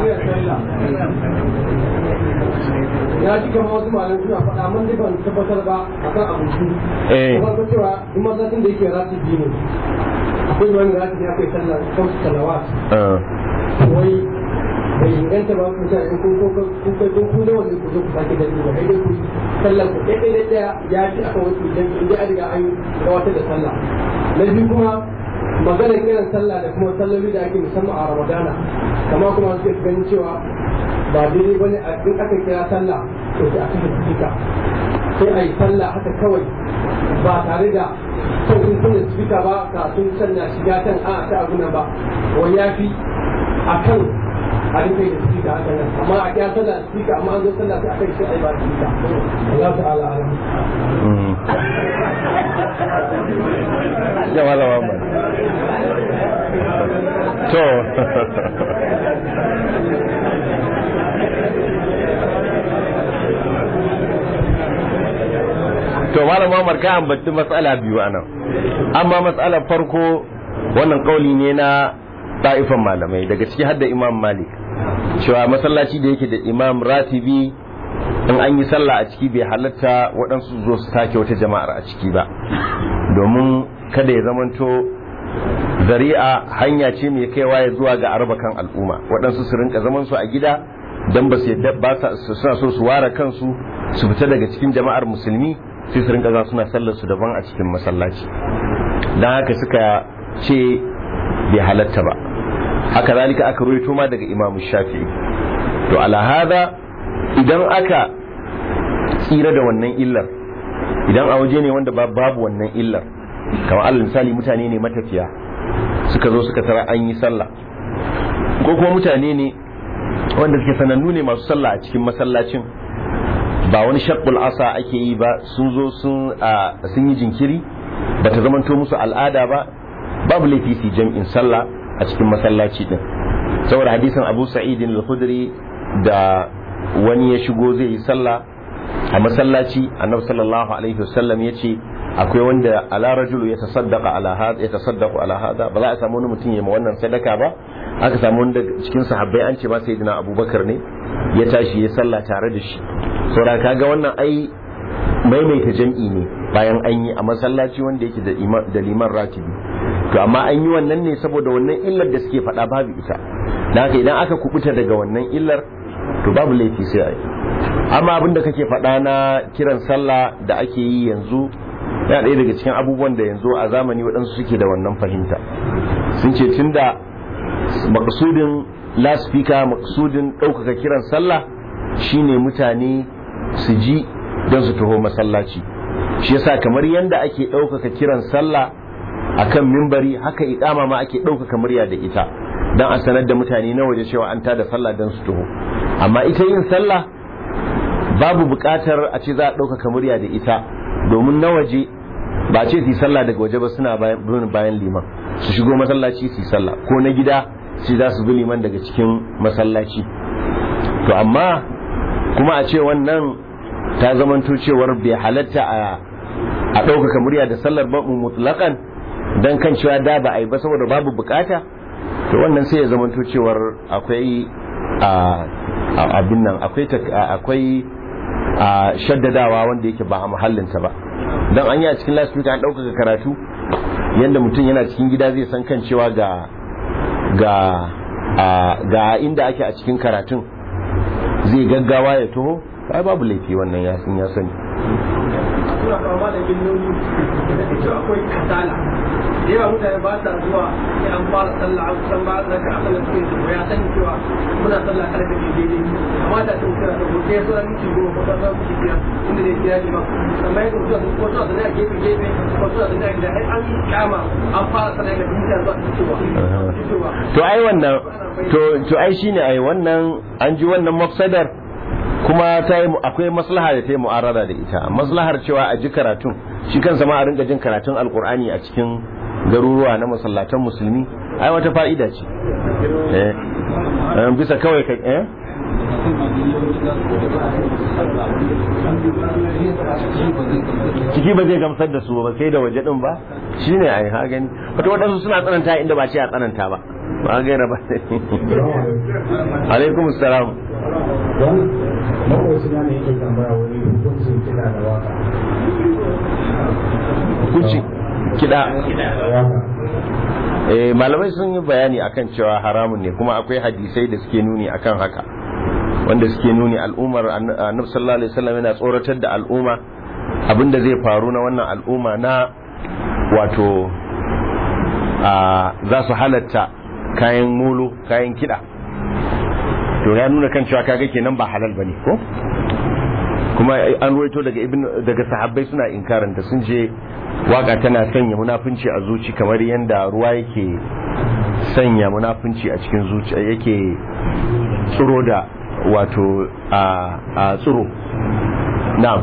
ya ji kamar wasu malamai suna faɗa mun dai ban tabbatar ba akan abinci eh kuma ko cewa in masallacin da yake rati biyu ne akwai wani rati da akwai sallah kamsu salawat eh, wai bai inganta ba ku sa in kun kun kun kai kun kun wanda ku zo ku sake da ba sai dai ku sallar ku dai dai daya ya ci aka wasu idan idan an riga an gabatar da sallah na biyu kuma maganar kiran sallah da kuma salloli da ake musamman a ramadana kamar kuma suke ganin cewa ba daidai bane a in aka kira sallah to sai a kashe sifika sai a yi sallah haka kawai ba tare da son sun kunna sifika ba ka sun sanna shiga can a ta abu nan ba wani ya fi a kan a rufe da sifika haka nan amma a kira sallah da sifika amma an zo sallah sai a kai sai a yi ba sifika Allah ta'ala alam mm. ya wala wa man to to malam Muhammad ka ambaci matsala biyu anan amma matsalar farko wannan kauli ne na ta'ifan malamai daga ciki har da Imam Malik cewa masallaci da yake da Imam Ratibi in an yi sallah a ciki bai halatta waɗansu zo su take wata jama'ar a ciki ba domin kada ya zamanto zari'a hanya ce mai kaiwa ya zuwa ga arba kan al'umma waɗansu su rinka zaman su a gida don ba su yadda ba sa su- suna so su ware kansu su fita daga cikin jama'ar musulmi sai su rinka za suna sallar su daban a cikin masallaci don haka suka ce bai halatta ba haka zalika aka ruwaito ma daga imamu shafi'i to ala hada idan aka tsira da wannan illar idan a waje ne wanda ba- babu wannan illar kamar alal misali mutane ne matafiya suka zo suka tara an yi sallah ko kuma mutane ne wanda suke sanannu ne masu sallah a cikin masallacin ba wani shakul asa ake yi ba sun zo sun a, sun yi jinkiri ba ta zamanto musu al'ada ba babu laifi su yi jam'in sallah a cikin masallaci din saboda hadisin abu sa'idin al-khudri da wani ya shigo zai yi sallah a masallaci annabi sallallahu alaihi wasallam ya ce akwai wanda ala rajulu ya tasaddaqa ala hada ya tasaddaqu ala hada ba za a samu wani mutum ya ma wannan sadaka ba aka samu wanda cikin sahabbai an ce ma sayyidina abubakar ne ya tashi ya sallah tare da shi saboda kaga wannan ai maimaita jam'i ne bayan an yi a masallaci wanda yake da ima- da liman ratibi to amma an yi wannan ne saboda wannan illar da suke faɗa babu ita da haka idan aka kubuta daga wannan illar to babu laifi sai a yi amma abin da kake faɗa na kiran sallah da ake yi yanzu yana ɗaya daga cikin abubuwan da yanzu a zamani waɗansu suke da wannan fahimta sun ce tun da maksudin laspika maksudin ɗaukaka kiran sallah shine mutane su ji don su taho masallaci shi yasa kamar yadda ake ɗaukaka kiran sallah akan mimbari haka iƙama ma ake ɗaukaka murya da ita don a sanar da mutane na waje cewa an tada sallah don su taho amma ita yin sallah babu buƙatar a ce za a ɗaukaka murya da ita domin na waje ba a ce su yi sallah daga waje ba suna bayan bin bayan liman su shigo masallaci su yi sallah ko na gida su za su bi liman daga cikin masallaci to amma kuma a ce wannan ta zamanto cewar bai halatta a a ɗaukaka murya da sallar ba mutlaƙan don kan cewa da ba a yi ba saboda babu bukata to wannan sai ya zamanto cewar akwai a a- abin nan akwai tak- a- akwai a shaddadawa wanda yake ba a muhallinta ba don an yi a cikin lasfika an ɗaukaka karatu yadda mutum yana cikin gida zai san kan cewa ga ga a- ga inda ake a cikin karatun zai gaggawa ya taho ai babu laifi wannan ya sun ya sani suna fama da ginnoni da ita akwai kasala da yawa mutane ba sa zuwa sai an fara sallah an kusan ba da ka asala suke su ya san cewa muna sallah kada ka daidai amma da sun kira da gobe so an ci goma ko ta ci biyar inda ne kira ji ba amma yadda mutum sun ko suna da gefe gefe ko suna da da ai an kama an fara sallah da mutane zuwa cewa cewa to ai wannan to to ai shine ai wannan an ji wannan mafsadar kuma ta yi akwai maslaha da ta yi mu'arada da ita maslahar cewa a ji karatun shi kansa ma a rinka jin karatun alkur'ani a cikin garuruwa na masallatan musulmi ai wata fa'ida ce eh eh, bisa kawai ka eh ciki ba zai gamsar da su ba sai da waje din ba shine ai ha gani wato wadansu suna tsananta inda ba ce a tsananta ba ba gaira ba alaikum assalam don makwacin na ne yake tambaya wani hukuncin kiɗa da waka hukunci kida da waka eh malamai sun yi bayani akan cewa haramun ne kuma akwai hadisai da suke nuni akan haka wanda suke nuni al'ummar ann- annabi sallallahu alaihi wasallam yana tsoratar da al'umma abinda zai faru na wannan al'umma na wato a za su halatta kayan molo kayan kida to ya nuna kan cewa kaga kenan ba halal bane ko kuma an ruwaito daga ibn daga sahabbai suna inkarin da sun je waka tana sanya munafunci a zuci kamar yadda ruwa yake sanya munafunci a cikin zuciya yake tsiro da wato a a tsiro na'am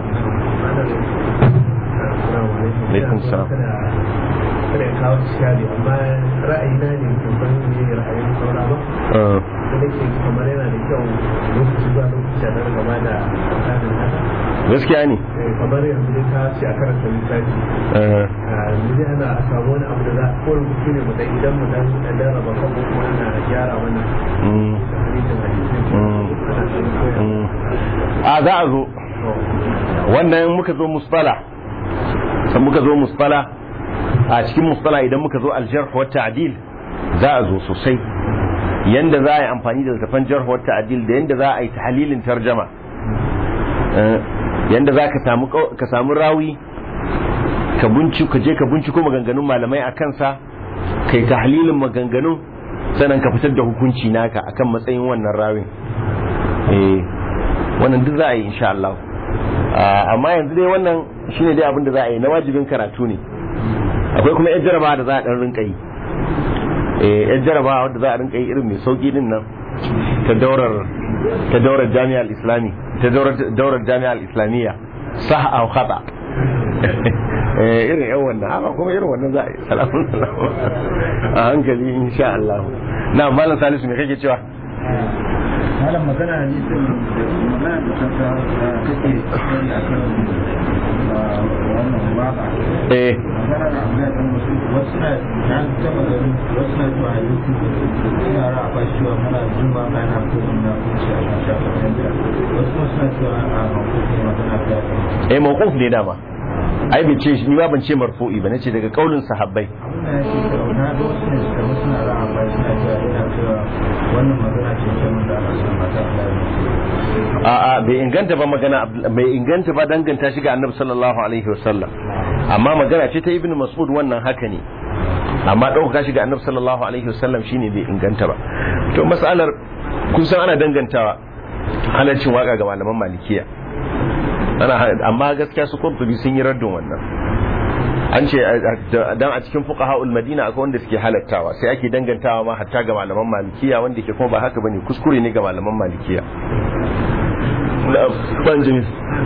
Alaikum salam. kada ya kawo shari amma ra'ayina ne ban san me ra'ayin saura ba uh, da nake kamar yana da kyau lokaci zuwa lokaci a nan gaba da tsarin haka gaskiya ne Eh, kamar yanzu dai ka ce a karanta littafi uh, yanzu dai ana a samu wani abu da za ko rubutu ne mu dan idan mu dan dan raba kan kuma ana gyara wannan mm, hadisin hadisi Mm. ana dan koya mm. a za a zo wannan muka zo musfala san muka zo musfala a cikin musfala idan muka zo aljarh wa ta'dil za a zo sosai yanda za a yi amfani da littafan jarh wa ta'dil da yanda za a yi tahlilin tarjama Eh, yanda za ka samu kau- ka samu rawi ka bunci ka je ka binciko maganganun malamai a kansa kai tahlilin maganganun sannan ka fitar da hukunci naka akan matsayin wannan rawin eh wannan duk za a yi insha Allah Ah, amma yanzu dai wannan shine dai abin da za a yi na wajibin karatu ne akwai kuma yan jarabawa da za a dan rinka yi eh yan jarabawa wadda za a rinka yi irin mai sauki din nan ta daurar ta daurar jami'ar islami ta daurar daurar jami'ar islamiyya sah aw khata eh irin yan wannan amma kuma irin wannan za a yi salamun salamun a hankali insha Allah na malam salisu me kake cewa malam magana ne sun magana da kanta kake tsari a kan wannan waka eh magana da abu da kan wasu wasu na na taba ganin wasu na zuwa youtube suna ra ba shi wa mana jin ba ka yana ko na kunci a kan shafa kanta wasu kuma suna cewa a makokin magana da eh mawquf ne dama ai bai ce ni ba ban ce marfu'i ba nace daga kaulin sahabbai abin da yake cewa na ga wasu ne suka wasu na ra ba suna cewa yana cewa wannan magana ce ta mun da ana son mata Allah ya a a bai inganta ba magana Abdul- bai inganta ba danganta shi ga annabi sallallahu alaihi wasallam amma magana ce ta ibnu mas'ud wannan haka ne amma ɗaukaka shi ga annabi sallallahu alaihi wasallam shine bai inganta ba to mas'alar kun san ana dangantawa halaccin waka ga malaman malikiya ana amma gaskiya su kurtubi sun yi raddin wannan an ce dan a cikin fuqaha'ul madina akwai wanda suke halattawa sai ake dangantawa ma hatta ga malaman malikiya wanda ke kuma ba haka bane kuskure ne ga malaman malikiya ban jini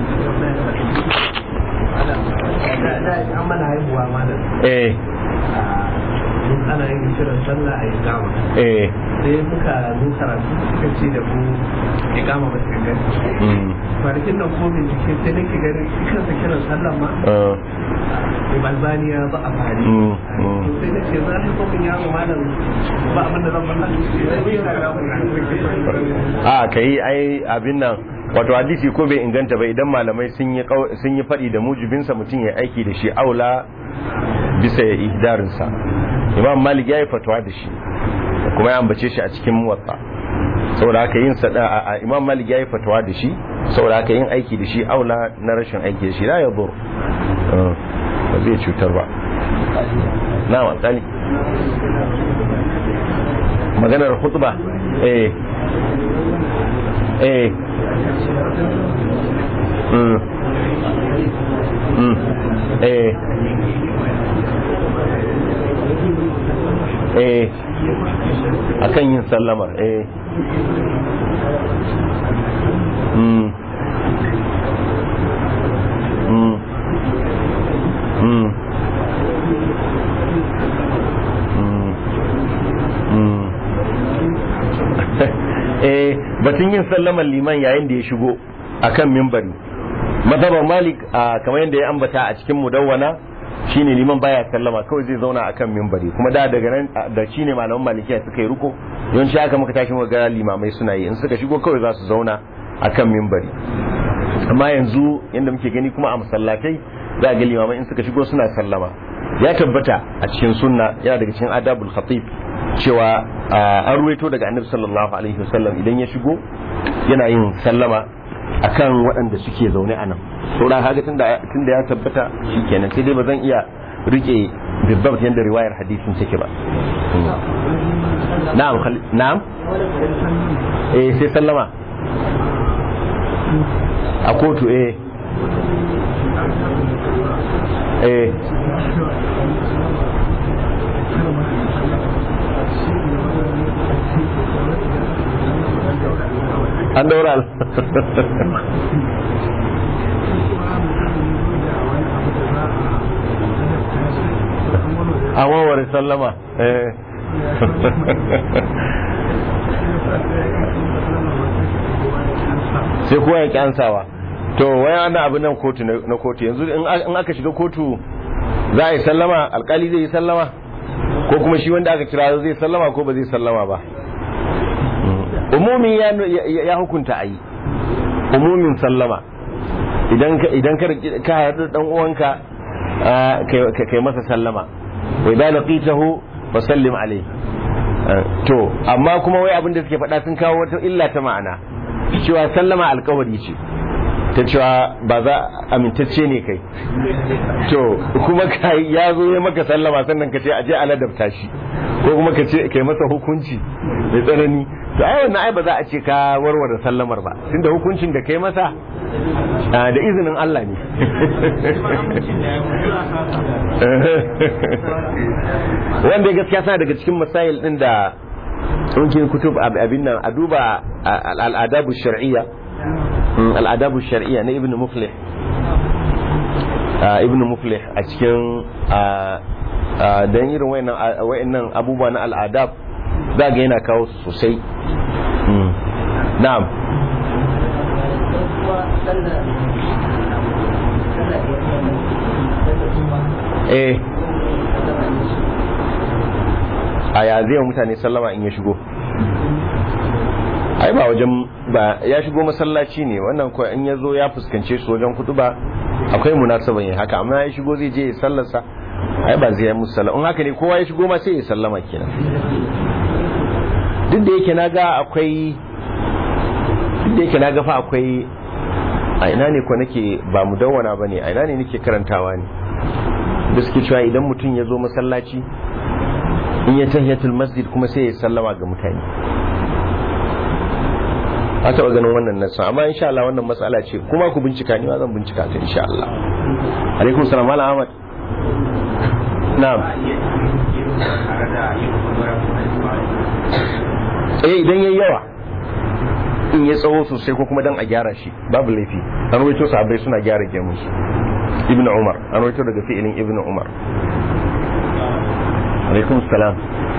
an mana haihuwa malam eh mun ana yin shirin sallah a yi gama eh sai muka zo karatu suka ce da mu ya gama ba su gani mm, kwanakin nan kuma bincike sai nake ganin shi kansa kiran sallah ma uh, Albaniya ba a fari. Mm, mm. Sai na ce za a haifo min yaro malam ba abin da zan faɗa. Sai ya ga mu. a ka yi ai abin nan wato hadisi ko bai inganta ba idan malamai sun yi kau- sun yi faɗi da mujibinsa mutum ya aiki da shi aula bisa ya ihdarinsa imam malik ya yi fatawa da shi kuma ya ambace shi a cikin muwatta saboda haka yin sada a a- imam malik ya yi fatawa da shi saboda haka yin aiki da shi aula na rashin aiki da shi la ya dur Uh, ba zai cutar ba na alƙali maganar khutba eh eh mm mm eh eh akan yin sallamar eh mm mm mm mm eh batun yin sallaman liman yayin da ya shigo akan mimbari mazhabar malik a kamar yadda ya ambata a cikin mudawwana shine liman baya sallama kawai zai zauna akan mimbari kuma da daga nan da shine malaman malikiya suka yi ruko yawanci haka muka tashi muka ga limamai suna yi in suka shigo kawai za su zauna akan mimbari amma yanzu yadda muke gani kuma a masallatai za a ga limamai in suka shigo suna sallama ya tabbata a cikin sunna yana daga cikin adabul khatib cewa an ruwaito daga annabi sallallahu alaihi wasallam idan ya shigo yana yin sallama akan waɗanda suke zaune a nan saura haka tunda tunda ya tabbata shikenan sai dai ba zan iya rike bibbat yadda riwayar hadisin take ba na'am na'am eh sai sallama a kotu eh eh an daura a wawar sallama eh sai kowa ya kyansawa to waya ana abin nan kotu na kotu yanzu in aka shiga kotu za a yi sallama alkali zai yi sallama ko kuma shi wanda aka kira zai sallama ko ba zai sallama ba umumi ya hukunta a yi umumin sallama idan ka haɗu ɗan uwanka kai masa sallama wai da laqitahu fa sallim alai to amma kuma wai abin da suke faɗa sun kawo wata illa ta ma'ana cewa sallama alkawari ce ta cewa ba za amintacce ne kai to kuma kai ya zo ya maka sallama sannan ka ce aje a ladabta shi ko kuma ka ce kai masa hukunci mai tsanani to ai wannan ai ba za a ce ka warware sallamar ba tunda hukuncin da kai masa da izinin Allah ne wanda gaskiya sana daga cikin masail din da ɗaukin kutub abin nan a duba al'adabu shar'iyya al'adabu shar'iyya na ibn muflih ibn muflih a cikin don irin wayannan abubuwa na al'adab za ga yana kawo su sosai na'am eh a ya zai mutane sallama in ya shigo ai ba wajen ba ya shigo masallaci ne wannan ko in ya zo ya fuskance su wajen kudu ba akwai munasaban yin haka amma ya shigo zai je ya sallarsa ai ba zai yi musu sallama in haka ne kowa ya shigo ma sai ya sallama kenan duk da yake naga akwai duk da yake naga fa akwai a ina ne ko nake ba mu dawwana ba ne a ina ne nake karantawa ne da suke cewa idan mutum ya zo masallaci in ya tahiyatul masjid kuma sai ya sallama ga mutane a taɓa ganin wannan nasa amma insha Allah wannan matsala ce kuma ku bincika ni ma zan bincika ta insha Allah alaikum salam malam Ahmad na'am eh idan yayi yawa in ya tsawo sosai ko kuma dan a gyara shi babu laifi an rawaito sahabbai suna gyara gemun su ibnu umar an rawaito daga fi'ilin ibnu umar alaikum salam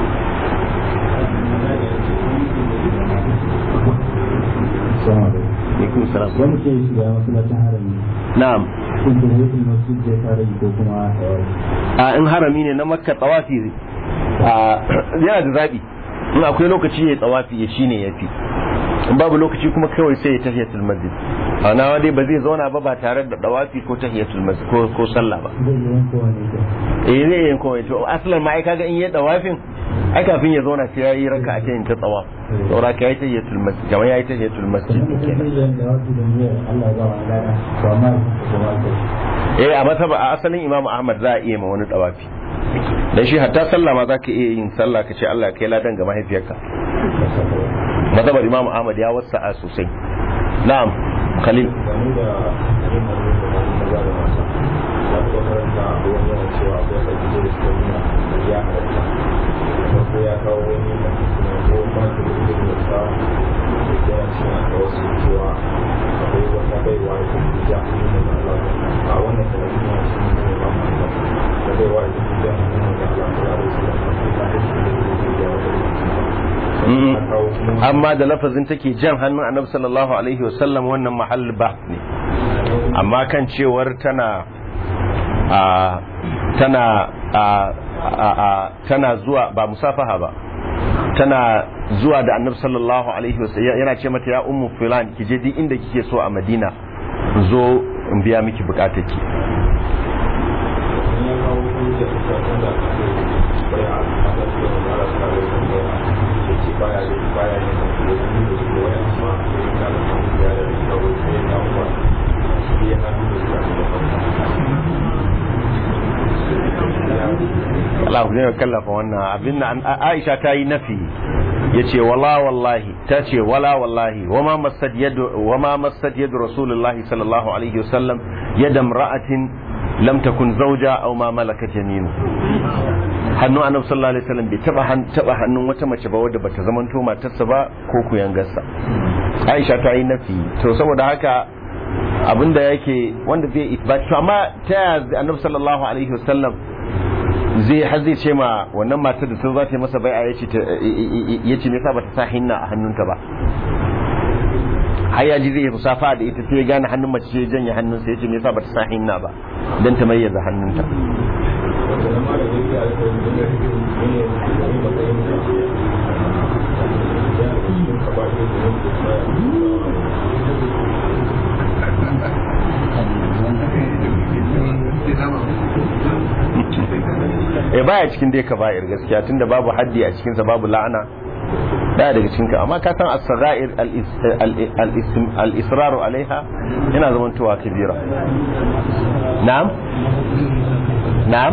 alaikum salam wani ke shiga masallacin harami na'am kun da yake masjid zai fara yi ko kuma a in harami ne na makka tsawafi a yana da zabi in akwai lokaci ya tsawafi ya shine yafi in babu lokaci kuma kawai sai ya tahiyatul masjid a nawa dai ba zai zauna ba ba tare da dawafi ko tahiyatul masjid ko ko sallah ba zai yi wanko wani ita eh zai yi kawai to asalin ma ai kaga in yi dawafin ai kafin ya zauna sai yayi raka a cikin ta tsawaf saboda ka yi tahiyatul masjid kamar yayi tahiyatul masjid kuma kenan zai yi da wasu da niyyar Allah ya ba wani lada to amma ko ba ta eh a masaba a asalin Imam Ahmad za a iya ma wani dawafi dan shi hatta sallah ma zaka iya yin sallah kace Allah ya kai ladan ga mahaifiyarka masabar Imam Ahmad ya wasa'a sosai na'am Khalil game da yin aure da maza da mata ya fi makaranta a wani yana cewa akwai ɗauki da suka nuna ya halatta farko ya kawo wani da kuma ko ma da ilimin da ta da yana cewa da wasu cewa akwai wata baiwa da ta fi ja hannun da Allah a wannan talabi na shi ne ba mu da da baiwa da ta fi ja hannun da Allah ta da su da ta fi da shi da ya wata Mm. amma da lafazin take jan hannun annabi sallallahu alaihi wasallam wannan mahall ba ne amma kan cewar tana a tana a a a tana zuwa ba musafaha ba tana zuwa da annabi sallallahu alaihi wasallam yana ce mata ya ummu fulan ki je duk inda kike so a madina zo in biya miki bukatarki Allah ku ne kallafa wannan abin nan Aisha ta yi nafi yace wala wallahi ta ce wala wallahi wama masad yadu wama masad yadu rasulullahi sallallahu alaihi wasallam yada imra'atin lam takun zawja aw ma malakat yaminu hannun annabi sallallahu alaihi wasallam bai taba taba hannun wata mace ba wadda bata zamanto matarsa ba ko kuyangarsa Aisha ta yi nafi to saboda haka abinda yake wanda zai isbat to amma ta yaya annabi sallallahu alaihi wasallam zai har zai ce ma wannan matar da ta za ta yi masa bai'a yace ta yace me yasa bata sa hinna a hannunta ba har ya ji zai yi musafa da ita sai ya gane hannun mace sai ya janye hannunsa yace me yasa bata sa hinna ba dan ta mayyaza hannunta eh baya cikin dai kaba'ir gaskiya tunda babu haddi a cikinsa babu la'ana daya daga cikin ka amma ka san as-sagair al-israr alaiha yana zaman tuwa kabira na'am na'am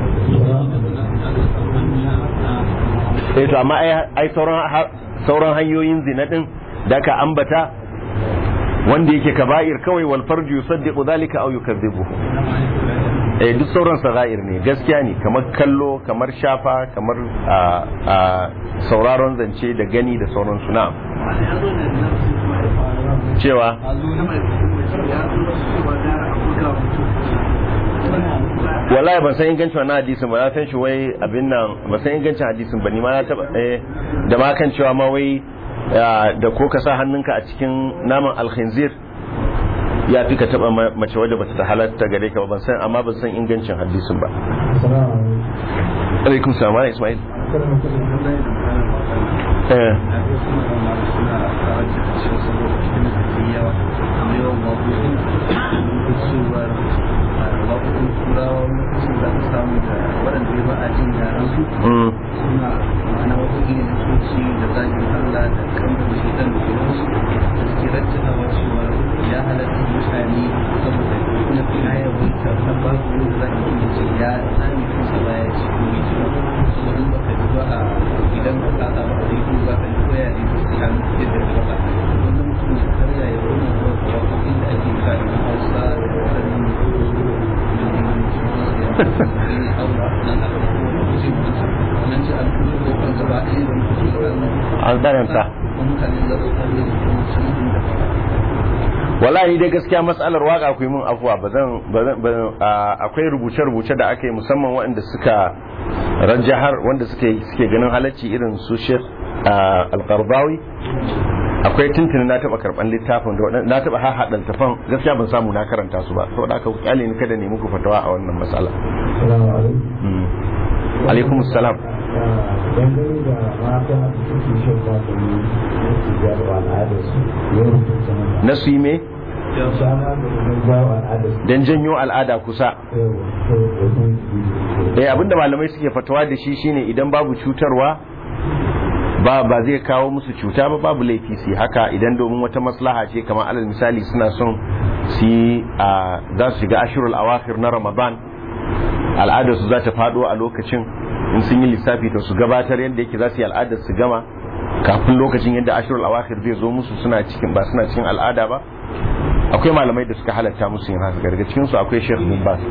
eh to amma ai sauran sauran hanyoyin zina din da ka ambata wanda yake kaba'ir kawai wal farju yusaddiqu dhalika aw yukadhibu eh duk sauran sagair ne gaskiya ne kamar kallo kamar shafa kamar sauraron zance da gani da sauran suna cewa wallahi ban san ingancin wannan hadisin ba na san shi wai abin nan ba san ingancin hadisin ba ni ma na taba eh da ma kan cewa ma wai da ko ka sa hannunka a cikin naman alkhinzir ya fi ka taba mace wadda bata ta halatta gare ka ba ban san amma ban san ingancin hadisin ba alaikum salam ala ismail eh ya halatta mutane saboda na fina ya wuce na ba su da za a yi ce ya tsami kansa baya ci ko mai ci saboda ba ka duba a idan ka kasa ba a yi za ka yi koya ne su kan yadda ka ba wanda mutum ya karya ya wani zuwa kawo inda ake kare hausa da wadannan an tsananta wallahi dai gaskiya matsalar waka ku yi mun afuwa ba zan akwai rubuce-rubuce da aka yi musamman waɗanda suka rajahar wanda suke suke ganin halacci irin su Sheikh Al-Qardawi akwai tuntuni na taba karban littafin da na taba har hadan tafan gaskiya ban samu na karanta su ba saboda haka kyale ni kada ne muku fatawa a wannan matsala alaikum assalam dangane da mata da suke shan magani na sigar wa al'adarsu yau da na su yi me shana da kuma jawo al'adarsu don janyo al'ada kusa eh abinda malamai suke fatawa da shi shine idan babu cutarwa ba ba zai kawo musu cuta ba babu laifi su haka idan domin wata maslaha ce kamar alal misali suna son su yi a za su shiga ashirul awakhir na ramadan al'adar su za ta fado a lokacin in sun yi lissafi to su gabatar yadda yake za su yi al'adar su gama kafin lokacin yadda ashirul awakhir zai zo musu suna cikin ba suna cikin al'ada ba akwai malamai da suka halatta musu yin haka daga cikin su akwai Sheikh bin Bas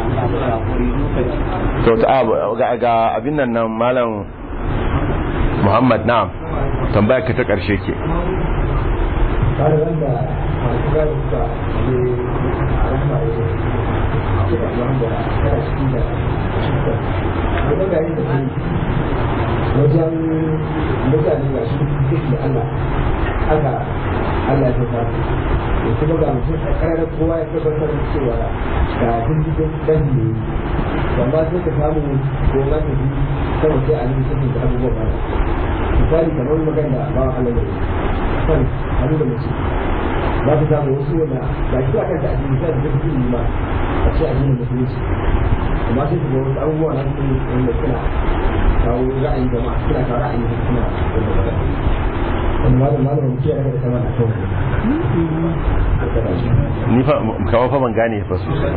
to ta ga ga abin nan nan malam Muhammad na'am tambaya ka ta karshe ke har wanda masu gadi suka je a rahama ya yi ce da wanda kana ciki da cutar wanda ga yin da ke wajen mutane ga shi duk da Allah haka Allah ya tafa da kuma ga mutum a ƙarar kowa ya tabbatar da cewa ga dindindin dan ne amma sai ka samu ko za ka bi kawai sai a nemi sanin da abubuwa ba misali kamar magana ba Allah ne kan hannu da mace za ka samu wasu wanda ba shi a kanta addini sai da zai yi ma a ce addinin musulunci amma sai ka ga wasu abubuwa na cikin wanda suna kawo ra'ayin jama'a suna kawo ra'ayin suna wanda ba wani malam malam mutum ya daga sama na kawai ni fa kawo fa ban gane fa sosai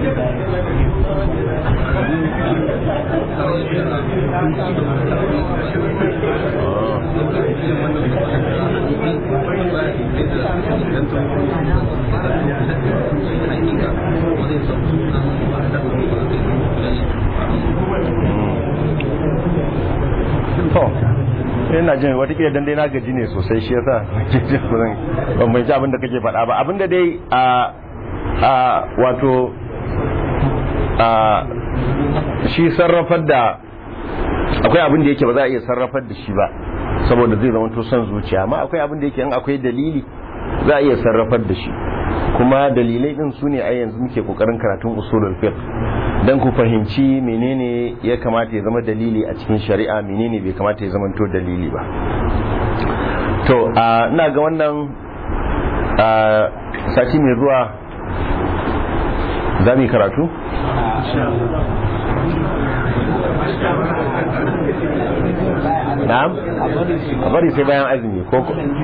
to ina jin watakila dan dai na gaji ne sosai shi yasa ban bai ji abin da kake faɗa ba abin da dai a a wato a shi sarrafar da akwai abin da yake ba za a iya sarrafar da shi ba saboda zai zama to son zuciya amma akwai abin da yake in akwai dalili za a iya sarrafar da shi kuma dalilai din su ne a yanzu muke kokarin karatun usulul fiqh dan ku fahimci menene ya kamata ya zama dalili a cikin shari'a menene bai kamata ya zama to dalili ba to ina ga wannan sati mai zuwa za mu yi karatu na'am a bari sai bayan azumi ko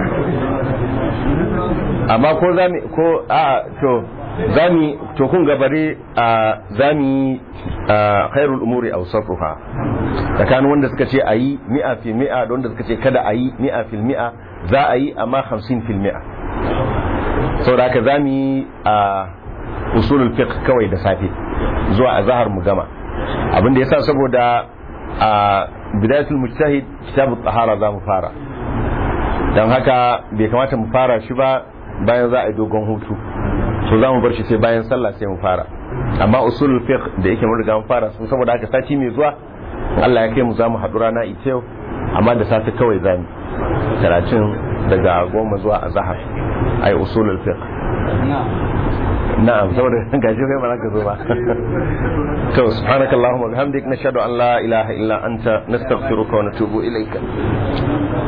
amma ko zami ko a to zami to kun gabare a zami khairul umuri awsatuha tsakanin wanda suka ce ayi mi'a fi mi'a da wanda suka ce kada ayi mi'a fil mi'a za a yi amma 50 fil mi'a saboda haka zami a usulul fiqh kawai da safe zuwa azhar mu gama abin da yasa saboda a bidayatul mujtahid kitabut tahara za mu fara dan haka bai kamata mu fara shi ba bayan za a yi dogon hutu so za mu bar shi sai bayan sallah sai mu fara amma usulul fiqh da yake mun riga mun fara sun saboda haka sati mai zuwa Allah ya kai mu za mu haɗu rana ita yau amma da safe kawai za mu karatun daga goma zuwa azhar ai usulul fiqh na'am saboda gashi kai ba za ka zo ba to subhanakallahumma bihamdik nashhadu an la ilaha illa anta nastaghfiruka wa natubu ilayka